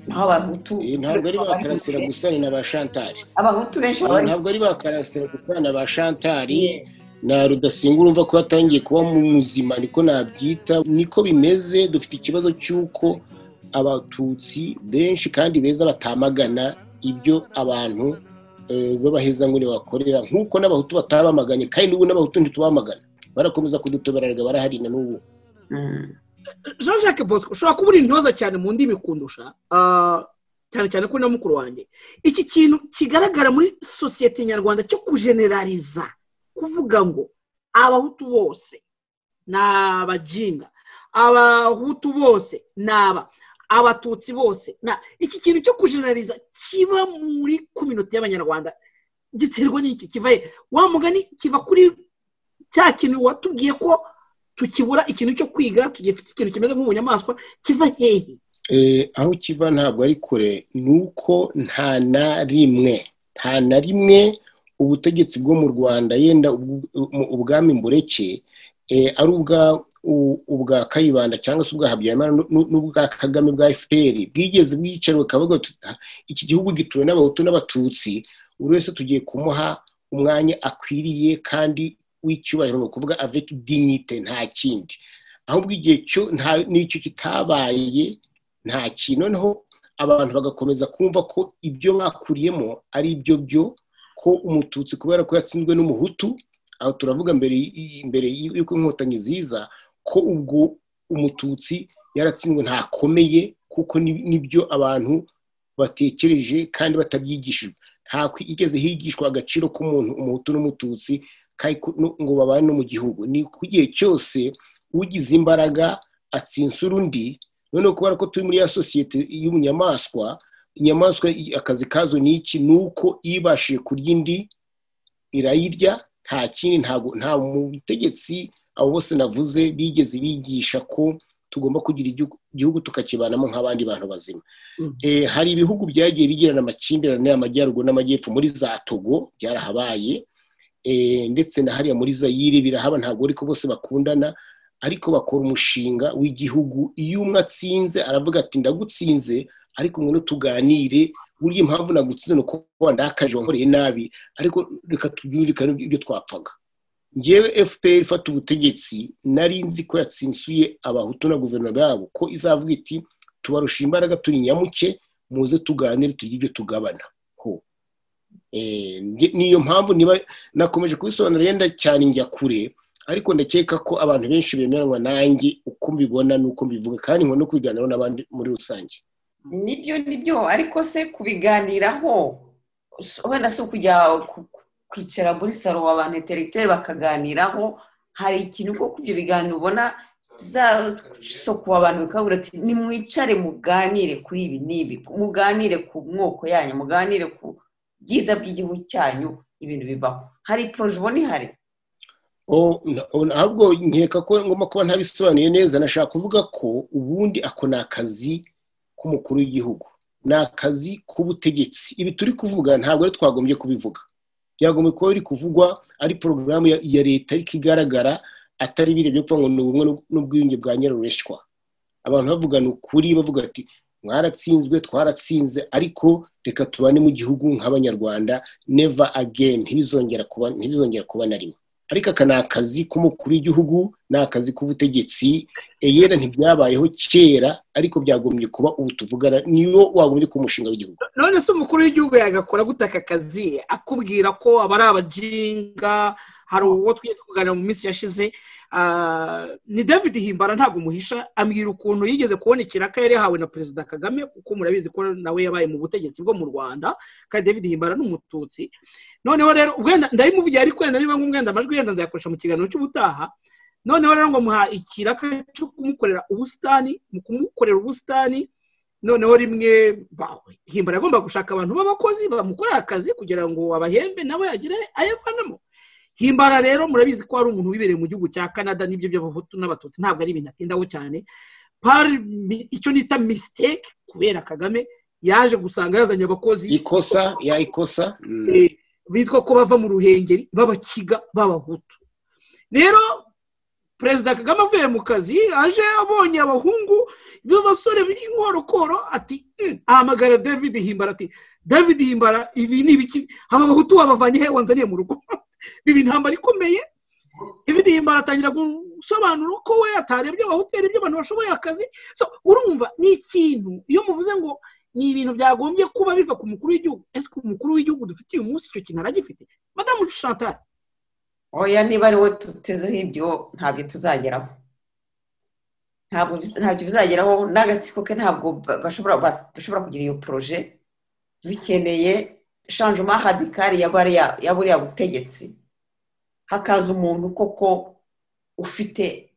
naho abahutu Eh, ntabwo ari ba karasira gusa ni na ba shantari abahutu benshi baba bari ntabwo ari ba karasira gusa na ba shantari na rudasinga urumva ko yatangiye kuba mu muzima niko nabyita niko bimeze dufite ikibazo cy'uko abatutsi benshi kandi beza batamagana ibyo abantu eh, b'abahezanguni bakorera nk'uko n'abahutu batabamaganye kandi n'ubu n'abahutu ntitubamagana barakomeza kudutoberarega barahari na n'ubu jean jacques bosco ushobora kuba uri intyoza cyane mu ndimi kundusha ah, cyane cyane kuri na mukuru wanjye iki kintu kigaragara muri sosiyete nyarwanda cyo kujenerariza kuvuga ngo abahutu bose ni abajinga abahutu bose ni aba abatutsi bose na iki kintu cyo kujenerariza kiba muri kuminota y'abanyarwanda giterwa n'iki kiva he? wa mugani kiva kuri cya kintu watubwiye ko tukibura ikintu cyo kwiga tugifite ikintu kimeze nk'ubunyamaswa kiva hehe Eh, aho kiva ntabwo ari kure ni uko nta na rimwe nta na rimwe ubutegetsi bwo mu rwanda yenda ubw- mu- ubwami mbureke eh, ari ubwa u- ubwa kayibanda cyangwa se ubwa habyarimana nu- nu- n'ubwa kagame bwa fpr bwigeze bwicariwe kavuga ati, "Ah, iki gihugu gituwe n'abahutu n'abatutsi buri wese tugiye kumuha umwanya akwiriye kandi w'icyubahiro ni ukuvuga avec dignité nta kindi ahubwo igihe cyo nta- n'icyo kitabaye nta kintu noneho abantu bagakomeza kumva ko ibyo bakuriyemo ari ibyo byo ko umututsi kubera ko yatsinzwe n'umuhutu aho turavuga mbere y- imbere y'uko inkotanyi ziza ko ubwo umututsi yaratsinzwe ntakomeye kuko ni- nibyo abantu batekereje kandi batabyigishijwe nta kwigeze higishwa agaciro k'umuntu umuhutu n'umututsi kandi ko- no- ngo babane no mu gihugu ni ku gihe cyose ugize imbaraga atsinsura undi noneho kubera ko turi muri ya sosiyete y'ubunyamaswa inyamaswa akazi kazo ni iki ni uko ibashije kurya indi irayirya nta kindi nta mutegetsi abo bose navuze bigeze bigisha ko tugomba kugira igihugu tukakibanamo nk'abandi bantu bazima hari ibihugu byagiye bigirana amakimbirane amajyaruguru n'amajyepfo muri za togo byarahabaye ndetse na hariya muri zayire birahaba ntabwo ariko bose bakundana ariko bakora umushinga w'igihugu iyo umwe atsinze aravuga ati ndagutsinze ariko umwe tuganire burya impamvu nagutsinze ni uko wandakaje wankoreye nabi ariko reka tubyumvikane ibyo twapfaga ngewe fpr ifata ubutegetsi nari nzi ko yatsinsuye abahutu na guverinoma yabo ko izavuga iti tubarusha imbaraga turi nyamuke muze tuganire tugire ibyo tugabana ho niyo mpamvu niba nakomeje kubisobanura yenda cyane njya kure ariko ndakeka ko abantu benshi bemeranywa nanjye uko mbibona n'uko mbivuga kandi nkunda no kubiganiraho n'abandi muri rusange nibyo nibyo ariko se kubiganiraho wenda si ukujya kwicara muri salo abantu interegiteri bakaganiraho hari ikintu ko ibyo biganiro ubona bizasokuba abantu bikabura ati nimwicare muganire kuri ibi n'ibi muganire ku moko yanyu muganire ku byiza by'igihugu cyanyu ibintu bibaho hari poroje ubona ihari ntabwo nkeka ko ngomba kuba ntabisobanuye neza nashaka kuvuga ko ubundi ako ni akazi k'umukuru w'igihugu ni akazi k'ubutegetsi ibi turi kuvuga ntabwo ari twagombye kubivuga byagombye kuba biri kuvugwa ari porogaramu ya leta ariko igaragara atari birebye kuko ngo ni ubumwe n'ubwiyunge bwa nyirarureshwa abantu bavugana ukuri bavuga ati mwaratsinzwe twaratsinze ariko reka tubane mu gihugu nk'abanyarwanda neva ageni ntibizongera kuba na rimwe ariko aka ni akazi k'umukuru w'igihugu ni akazi k'ubutegetsi eyera ntibyabayeho kera ariko byagombye kuba ubu tuvugana niyo wagombye kuba umushinga w'igihugu none se umukuru w'igihugu yagakora gute aka kazi akubwira ko aba ari abajinga hari uwo twigeze kuganira mu minsi yashize ni david himbara ntabwo umuhisha ambwira ukuntu yigeze kubona ikiraka yari yahawe na perezida kagame kuko murabizi ko nawe yabaye mu butegetsi bwo mu rwanda kandi david himbara ni umututsi noneho rero wenda ndabimuvugiye ariko wenda niba ngumwenda amajwi yenda nzayakoresha mu kiganiro cy'ubutaha noneho rero ngo muha ikiraka cyo kumukorera ubusitani mu kumukorera ubusitani noneho rimwe himbara agomba gushaka abantu b'abakozi bamukorera akazi kugira ngo abahembe nawe agire ayavanamo himbara rero murabizi ko hari umuntu wibereye mu gihugu cya canada n'ibyo by'abahutu n'abatutsi ntabwo ari ibintu atindaho cyane pari icyo nita misiteke kubera kagame yaje gusanga yazanye abakozi ikosa ya ikosa bitwa ko bava mu ruhengeri b'abakiga b'abahutu rero perezida kagame avuye mu kazi aje abonye abahungu b'abasore b'inkorokoro ati ahamagara david himbara ati david himbara ibi ni ibiki aba bahutu wabavanye he wanzaniye mu rugo biba intambara ikomeye david himbara atangira gusobanura ko we atarebye abahutu yarebye abantu bashoboye akazi urumva ni ikintu iyo muvuze ngo ni ibintu byagombye kuba biva ku mukuru w'igihugu ese ku mukuru w'igihugu dufite uyu munsi icyo kintu aragifite madamu Chantal oya niba ari we tutezeho ibyo ntabyo tuzageraho ntabyo bizageraho n'agatsiko ke ntabwo bashobora kugira iyo poroje bikeneye shanjuma hadikari ya buriya butegetsi hakaza umuntu koko ufite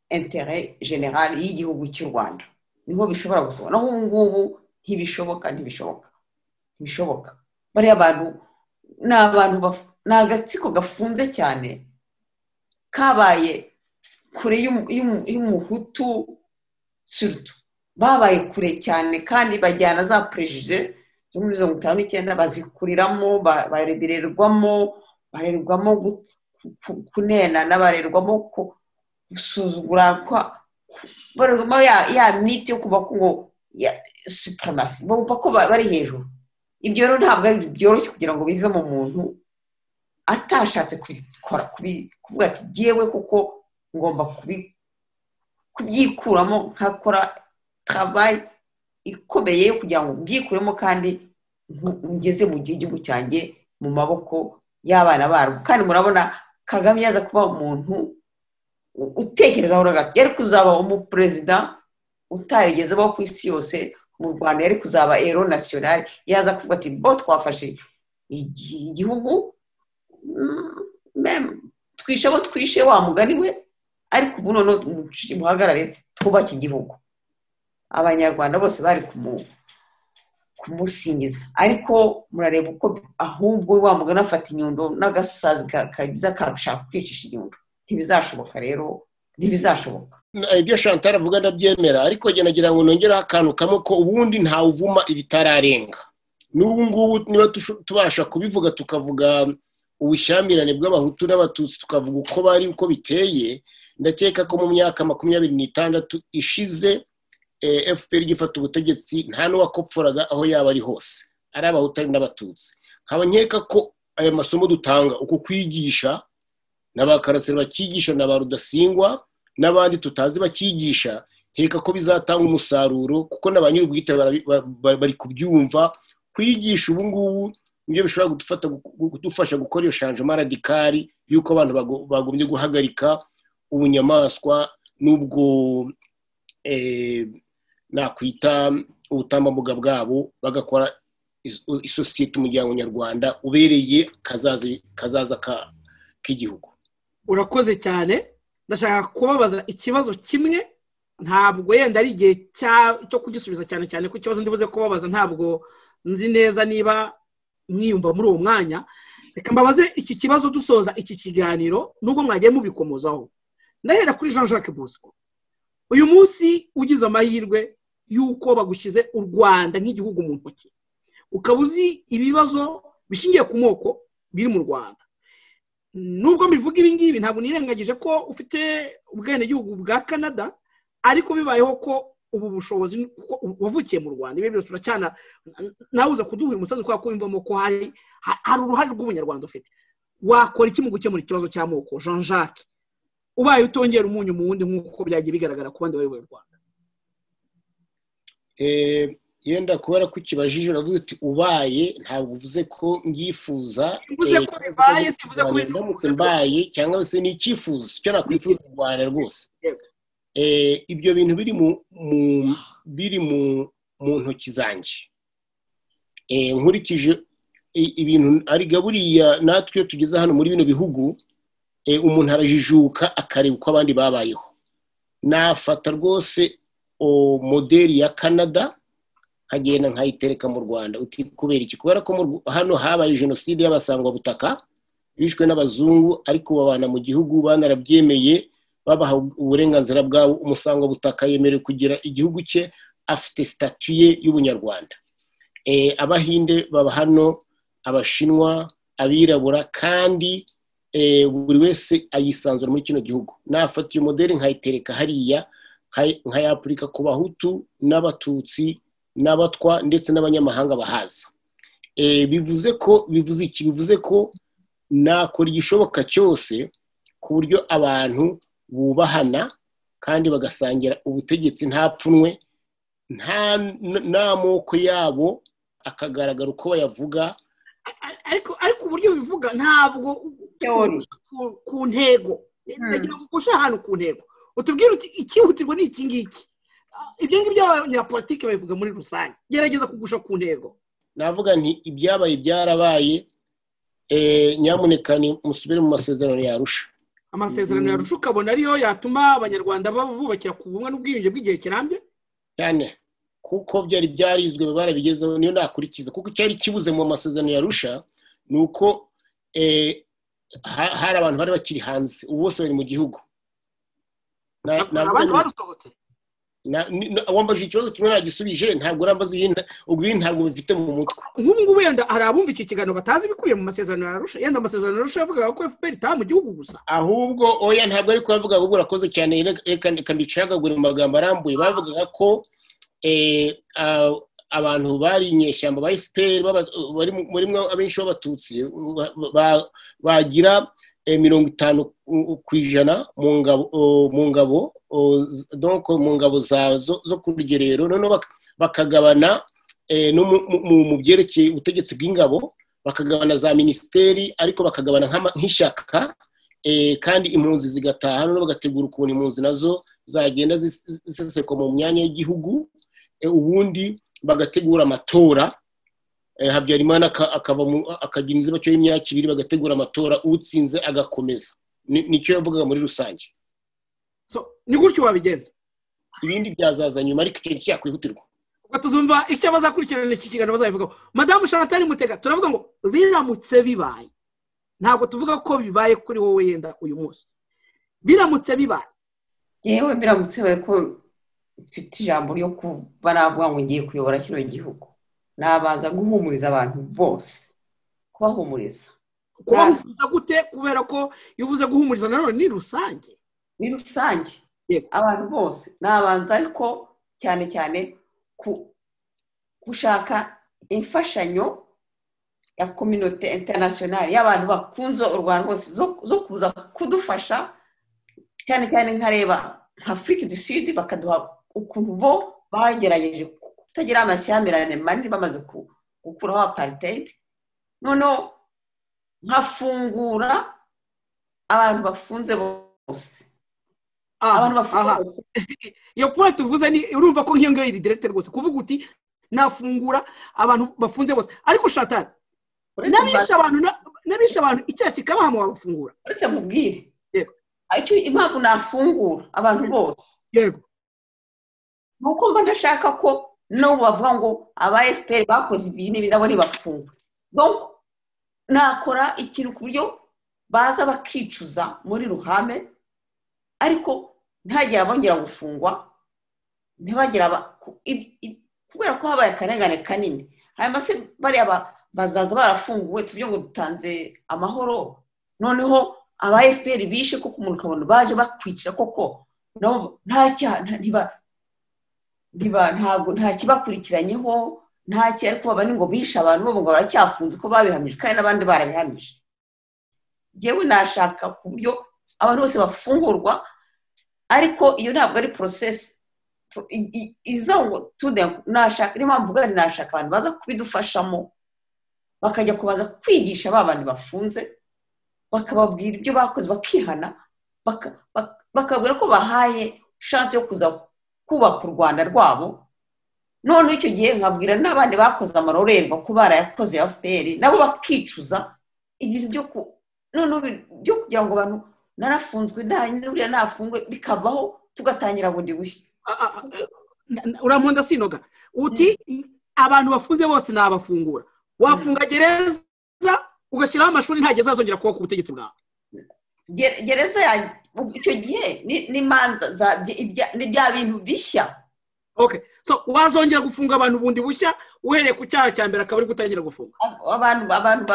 intere generale y'igihugu cy'u rwanda niho bishobora gusohoka naho ubu ngubu ntibishoboka ntibishoboka ntibishoboka bariya bantu ni abantu ni agatsiko gafunze cyane kabaye kure y'umuhutu surutu babaye kure cyane kandi bajyana za perezida zo muri mirongo itanu n'icyenda bazikuriramo barererwamo barerwamo kunenana barerwamo gusuzugura barerwamo ya miti yo kuba ngo ya supremasi bumva ko bari hejuru ibyo rero ntabwo ari byoroshye kugira ngo bive mu muntu atashatse kubikora kuvuga ati ngewe kuko ngomba kubyikuramo nkakora travayi ikomeye yo kugira ngo mbyikuremo kandi ngeze mu gihugu cyanjye mu maboko y'abana barwo kandi murabona kagame yaza kuba umuntu utekerezaho yari kuzaba umuperezida utarigeze abaho ku isi yose mu rwanda yari kuzaba ero nasiyonari yaza kuvuga ati bo twafashe igihugu twishe abo twishe wa mugani we ariko ubu noneho muhagarare twubake igihugu abanyarwanda bose bari kumusingiza ariko murareba uko ahubwo wa mugana afata inyundo n'agasazi kagiza kashaka kwicisha inyundo ntibizashoboka rero ntibizashoboka ibyo shantara avuga ndabyemera ariko nagira ngo nongereho akantu kamwe ko ubundi ntawuvuma ibitararenga n'ubu ngubu niba tubasha kubivuga tukavuga ubushyamirane bw'abahutu n'abatutsi tukavuga uko bari uko biteye ndakeka ko mu myaka makumyabiri n'itandatu ishize fpr igifata ubutegetsi nta n'uwakopforaga aho yaba ari hose ari abahutu ari n'abatutsi nkaba nkeka ko aya masomo dutanga uku kwigisha na ba karasire bakigisha na ba rudasingwa n'abandi tutazi bakigisha nkeka ko bizatanga umusaruro kuko na ba nyir'ubwite bari kubyumva kwigisha ubu ngubu nibyo bishobora kudufasha gukora iyo shanjoma radikari y'uko abantu bagombye guhagarika ubunyamaswa n'ubwo nakwita ubutambambuga bwabo bagakora isosiyete umuryango nyarwanda ubereye kazaza k'igihugu urakoze cyane ndashaka kubabaza ikibazo kimwe ntabwo yenda ari igihe cyo kugisubiza cyane cyane ko ikibazo ndibuze kubabaza ntabwo nzi neza niba mwiyumva muri uwo mwanya reka mbabaze iki kibazo dusoza iki kiganiro nubwo mwagiye mubikomozaho ndahera kuri jean jacques bosco uyu munsi ugize amahirwe y'uko bagushyize u rwanda nk'igihugu mu ntoki ukaba uzi ibibazo bishingiye ku moko biri mu rwanda nubwo mbivuga ibi ngibi ntabwo nirengagije ko ufite ubwenegihugu bwa canada ariko bibayeho ko ubu bushobozi wavukiye mu rwanda ibi byose uracyana nawe uza kuduhura umusanzu kubera ko wiyumvamo ko hari hari uruhare rw'umunyarwanda ufite wakora iki mu gukemura ikibazo cy'amoko jean jacques ubaye utongera umunyu mu wundi nk'uko byagiye bigaragara ku bandi bayoboye u rwanda yenda kubera ko ukibajije uravuga uti ubaye ntabwo uvuze ko mbyifuza bivuze ko bibaye sivuze ko ndamutse mbaye cyangwa se ni icyifuzo icyo nakwifuza u rwanda rwose ibyo bintu biri mu biri mu ntoki zanjye nkurikije ibintu ariga buriya natwe iyo tugeze hano muri bino bihugu umuntu arajijuka akareba uko abandi babayeho nafata rwose moderi ya canada nkagenda nkayitereka mu rwanda kubera iki kubera ko hano habaye jenoside y'abasangwabutaka bishwe n'abazungu ariko babana mu gihugu banarabyemeye babaha uburenganzira bwabo umusangwabutaka yemerewe kugira igihugu cye afite sitatuye y'ubunyarwanda abahinde baba hano abashinwa abirabura kandi buri wese ayisanzura muri kino gihugu nafata iyo moderi nkayitereka hariya nkayapurika ku bahutu n'abatutsi n'abatwa ndetse n'abanyamahanga bahaza bivuze ko bivuze iki bivuze ko nakora igishoboka cyose ku buryo abantu bubahana kandi bagasangira ubutegetsi nta pfunwe nta moko yabo akagaragara uko bayavuga ariko uburyo bivuga ntabwo ku ntego ngo ushaka ahantu ku ntego utubwire uti ikihutirwa ni iki ngiki ibyo ngibyo abanyapolitiki babivuga muri rusange gerageza kugusha ku ntego navuga nti ibyabaye byarabaye nyamuneka musubire mu masezerano yarusha amasezerano yarusha ukabona ariyo yatuma abanyarwanda bubakira ku bumwe n'ubwiyunge bw'igihe kirambye cyane kuko byari byarizwe barabigezeho niyo nakurikiza kuko cyari kibuze mu masezerano yarusha ni uko hari abantu bari bakiri hanze ubu bose bari mu gihugu abandi barusohotse wambaje ikibazo kimwe nagisubije ntabwo urambaza ibintu ntabwo bifite mu mutwe nk'ubu ngubu yenda hari abumva iki kiganiro batazi ibikubiye mu masezerano yarusha yenda amasezerano yarusha yavugaga ko fpr itaha mu gihugu gusa ahubwo oya ntabwo ari kuyavuga ahubwo urakoze cyane reka mbicagagure mu magambo arambuye bavugaga ko abantu bari inyeshyamba ba fpr barimo abenshi b'abatutsi bagira mirongo itanu ku ijana mu ngabo mu ngabo zazo zo ku rugerero noneho bakagabana mu byerekeye ubutegetsi bw'ingabo bakagabana za minisiteri ariko bakagabana nk'ishyaka kandi impunzi zigataha noneho bagategura ukuntu impunzi nazo zagenda zisesekwa mu myanya y'igihugu ubundi bagategura amatora habyarimana akagira inzibacyuho y'imyaka ibiri bagategura amatora utsinze agakomeza nicyo yavugaga muri rusange ni gutyo wabigenza ibindi byazaza nyuma ariko ikintu cyakwihutirwa ubwo tuzumva icyo bazakurikirana iki kiganiro bazabivugaho madamu shanatani mutega turavuga ngo biramutse bibaye ntabwo tuvuga ko bibaye kuri wowe yenda uyu munsi biramutse bibaye yewe biramutse bibaye ko mfite ijambo ryo kuba navuga ngo ngiye kuyobora kino gihugu nabanza guhumuriza abantu bose kubahumuriza kubahumuriza gute kubera ko iyo uvuze guhumuriza nanone ni rusange ni rusange abantu bose nabanza ariko cyane cyane gushaka imfashanyo ya kominote interinasiyonari y'abantu bakunze u rwanda hose zo kuza kudufasha cyane cyane nkareba nka afurika du sud bakaduha ukuntu bo bagerageje kutagira amashyamirane manini bamaze gukuraho aparitedi noneho nkafungura abantu bafunze bose abantu bafunze bose iyo puwa tuvuze ni urumva ko nk'iyo ngiyo iri direkite rwose kuvuga uti nafungura abantu bafunze bose ariko shatani n'abishe abantu n'abishe abantu icyaha kikabaha mu babafungura uretse mubwire icyo impamvu nafungura abantu bose yego ni uko mba ndashaka ko n'ubu bavuga ngo aba efuperi bakoze ibi n'ibi nabo ntibafungwe nakora ikintu ku buryo baza bakicuza muri ruhame ariko ntihagire abongera gufungwa ntibagire kubera ko habaye akarengane kanini hanyuma se bariya bazaza barafunguwe tuvuge ngo dutanze amahoro noneho aba efuperi bishe kuko umuntu ukabona baje bakwicira koko nta ntabwo nta kibakurikiranyeho nta kintu ariko baba ni ngo bishe abantu bo ngo baracyafunze ko babihamije kandi n'abandi barabihamije yewe nashaka ku buryo abantu bose bafungurwa ariko iyo ntabwo ari porosesi iza ngo tude nashaka niyo mpamvu ubwo nashaka abantu baza kubidufashamo bakajya kubanza kwigisha ba bantu bafunze bakababwira ibyo bakoze bakihana bakabwira ko bahaye shansi yo kuza kubaka u rwanda rwabo noneho icyo gihe nkabwira n'abandi bakoze amarorerwa ko barayakoze ya fpr nabo bakicuza ibintu byo ku noneho byo kugira ngo abantu narafunzwe nuriya nafungwe bikavaho tugatangira bundi bushya urankunda sinoga uti abantu bafunze bose nabafungura wafunga gereza ugashyiraho amashuri nta gereza azongera kuba ku butegetsi bwawe gereza icyo gihe ni manza ni bya bintu bishya ok so wazongera gufunga abantu bundi bushya uhereye ku cyaha cya mbere akaba ari gutangira gufunga abantu abantu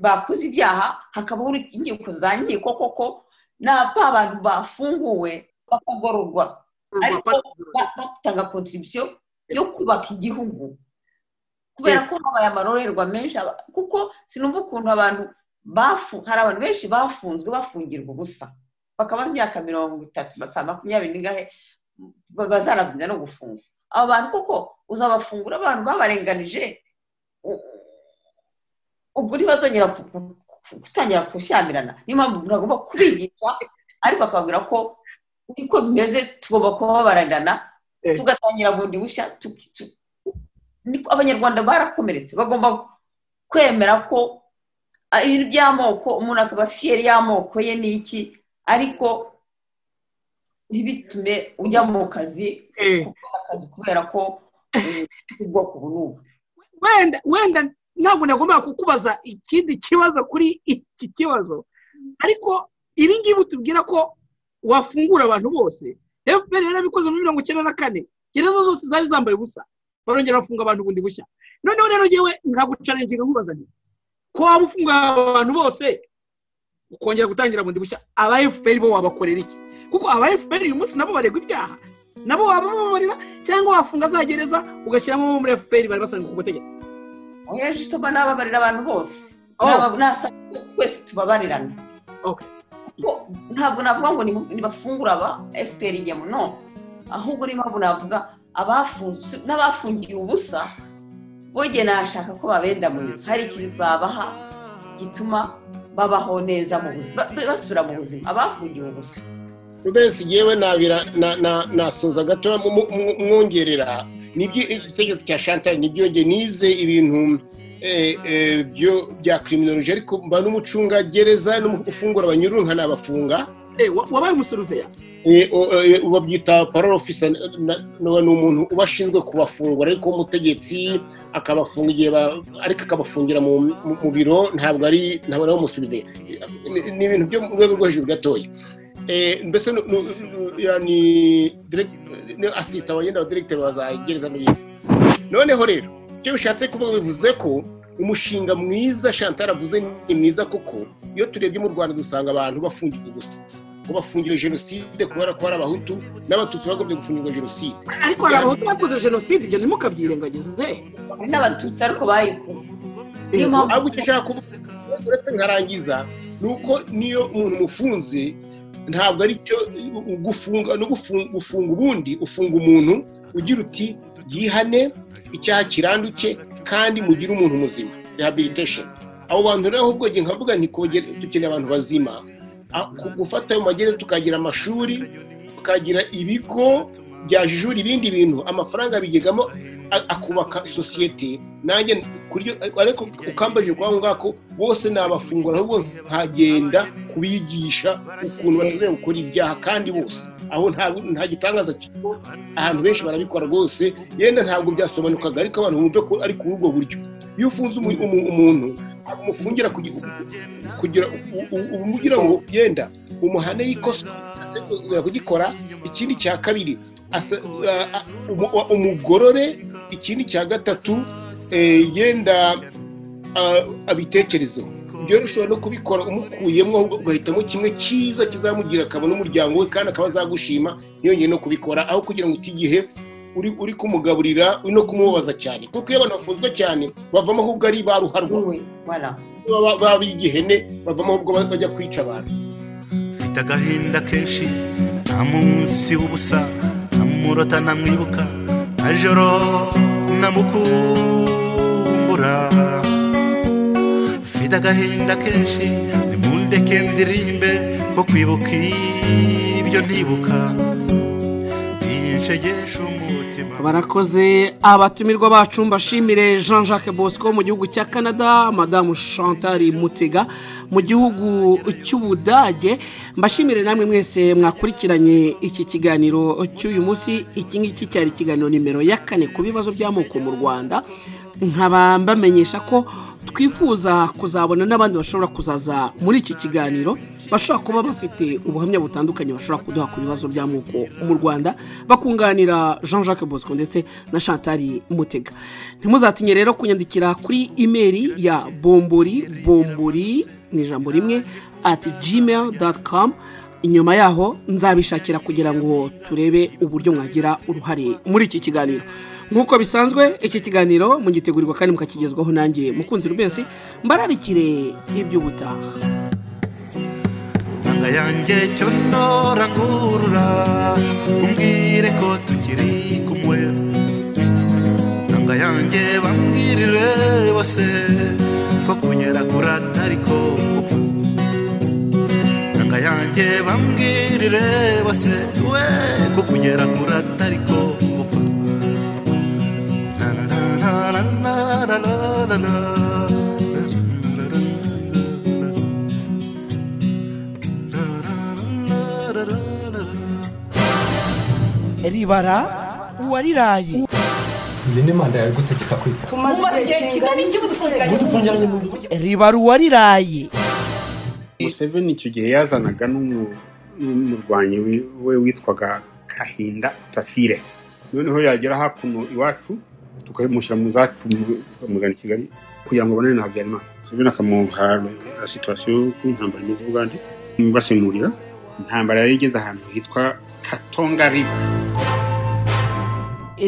bakoze ibyaha hakabaho inkiko za nkiko koko napa abantu bafunguwe bakagororwa ariko batanga kontribisiyo yo kubaka igihugu kubera ko habaye amarorerwa menshi kuko sinumva ukuntu abantu hari abantu benshi bafunzwe bafungirwa ubusa bakaba imyaka mirongo itatu makumyabiri n'ingahe bazanagumya no gufunga aba bantu kuko uzabafungura abantu babarenganije ubwo ntibazongera gutangira gushyamirana niyo mpamvu umuntu agomba kubigisha ariko akababwira ko uko bimeze tugomba kuba babaranirana tugatangira bundi bushya abanyarwanda barakomeretse bagomba kwemera ko ibintu by'amoko umuntu akaba fiyeri y'amoko ye ni iki ariko ntibitume ujya mu kazi akazi kubera ko ubwoko bunubu wenda wenda ntabwo nagombaga kukubaza ikindi kibazo kuri iki kibazo ariko ibi ngibi utubwira ko wafungura abantu bose fpr yarabikoze muri mirongo icyenda na kane gereza zose zari zambaye ubusa barongera bafunga abantu bundi bushya noneho rero ngewe nkagucaringa nkubaza nti ko waba ufunga abantu bose ukongera gutangira bundi bushya aba fpr bo wabakorera iki kuko aba fpr uyu munsi nabo baregwa ibyaha nabo waba bababarira cyangwa wafunga za gereza ugashyiramo abo muri fpr bari basanzwe ku butegetsi oya jisitoma nababarira abantu bose nasanga twese tubabarirana ntabwo navuga ngo nibafungura aba fpr igemo no ahubwo niyo mpamvu navuga n'abafungiye ubusa bogeye nashaka ko babendamuriza hari ikintu babaha gituma babaho neza mu buzima basubira mu buzima abafungiwe ubusa mbese yewe nabira nasoza gato mwongerera itegeko cya shantari ntibyongere nize ibintu bya kiriminoroji ariko mba n'umucungagereza n'ufungura abanyururu nkanabafunga wabaye umusuruveya babyita parole ofisa ni umuntu uba ashinzwe kubafungura ariko umutegetsi akabafunga igihe ariko akabafungira mu biro ntabwo ari ntabwo ari umusuruveya ni ibintu byo mu rwego rwo hejuru gatoya mbese ni asisita wagenda wa diregiteri wa za gereza n'ibindi noneho rero icyo bishatse kuvuga bivuze ko umushinga mwiza Chantal avuze ni mwiza kuko iyo turebye mu rwanda dusanga abantu bafungiwe gusa ko bafungiwe jenoside kubera ko hari abahutu n'abatutsi bagomba gufungirwa jenoside ariko hari abahutu bakoze jenoside ibyo ntimukabyirengagize n'abatutsi ariko bayikoze niyo mpamvu icyo ushaka kuvuga uretse nkarangiza ni uko niyo umuntu umufunze ntabwo ari cyo gufunga no gufunga ubundi ufunga umuntu ugira uti yihane icyaha kiranduke kandi mugire umuntu muzima rehabilitation abo bantu rero ahubwo ngiye nkavuga nti dukeneye abantu bazima ku gufata ayo magereza tukagira amashuri tukagira ibigo byajijura ibindi bintu amafaranga bigegamo akubaka sosiyete nanjye ariko ukambajije kwa ngako bose nabafungura ahubwo nkagenda kubigisha ukuntu bashobora gukora ibyaha kandi bose aho nta gitangaza kirimo ahantu benshi barabikora rwose yenda ntabwo byasobanukaga ariko abantu bumve ko ari kuri ubwo buryo iyo ufunze umuntu umufungira kugira umugira ngo yenda umuhane y'ikosa kugikora ikindi cya kabiri umugorore ikindi cya gatatu yenda abitekerezeho byoroshye no kubikora umukuyemo ugahitamo kimwe cyiza kizamugira akabona umuryango we kandi akaba azagushima ntiyongere no kubikora aho kugira ngo utigihe uri kumugaburira uri no kumubaza cyane kuko iyo abantu bafunzwe cyane bavamo ahubwo ari ba ruharwa baba igihene bavamo ahubwo bajya kwica abantu mfite agahinda kenshi nta munsi w'ubusa ntamurota ntamwibuka nta joro namukumbura mfite agahinda kenshi nimundeke ndirimbe ko kwibuka ibyo ntibuka inshegesho umutima barakoze abatumirwa bacu mbashimire jean jacques bosco mu gihugu cya canada madamu chantal mutega mu gihugu cy'ubudage mbashimire namwe mwese mwakurikiranye iki kiganiro cy'uyu munsi iki ngiki cyari ikiganiro nimero ya kane ku bibazo by'amoko mu rwanda nkaba mbamenyesha ko twifuza kuzabona n'abandi bashobora kuzaza muri iki kiganiro bashobora kuba bafite ubuhamya butandukanye bashobora kuduha ku bibazo by'amoko mu rwanda bakunganira jean jacques bosco ndetse na chantari mutega ntimuzatinye rero kunyandikira kuri imeri ya bombori bombori ni ijambo rimwe ati gmail doti kamu inyuma yaho nzabishakira kugira ngo turebe uburyo mwagira uruhare muri iki kiganiro nk'uko bisanzwe iki kiganiro mugitegurirwa kandi mukakigezwaho nanjye mukunzi rubensi mbararikire iby'ubutaha nanga yanjye cyo ndorangurura umbwire ko tukiri kumwe nanga yanjye bambwirire bose ko kunyera kuri atari ko nanga yanjye bambwirire bose we ko kunyera kuri atari ko la la la la ribara uwariraye iyi ni manda yawe gutegeka kwita tumaze igihe kingana iki mudufungiranye mu nzu ribara uwariraye museveni icyo gihe yazanaga n'umurwanyi we witwaga kahinda tafire noneho yagera hakuno iwacu tukamushyira mu zacu bamugana i kigali kugira ngo abonane na habyarimana museveni akamuha situwasiyo y'intambara imeze ubugande basemurira intambara yari igeze ahantu hitwa katonga riva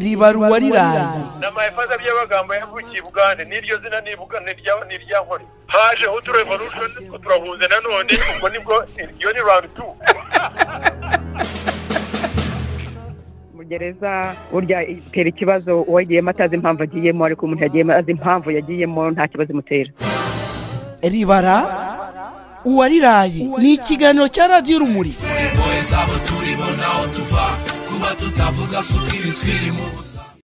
riba ruwa riraye nama yafaza by'amagambo yavukiye i bugande n'iryo zina ni bugande ryaba ni irya nkore hajeho utu revolution turahuze nanone ubwo nibwo iyo ni round two gereza burya itera ikibazo uwagiyemo atazi impamvu agiyemo ariko umuntu yagiyemo azi impamvu yagiyemo nta kibazo imutera ribara uwariraye ni ikiganiro cya radiyo urumuri zabo turi bo naho tuva kuba tutavuga si ukiri twiri mu busa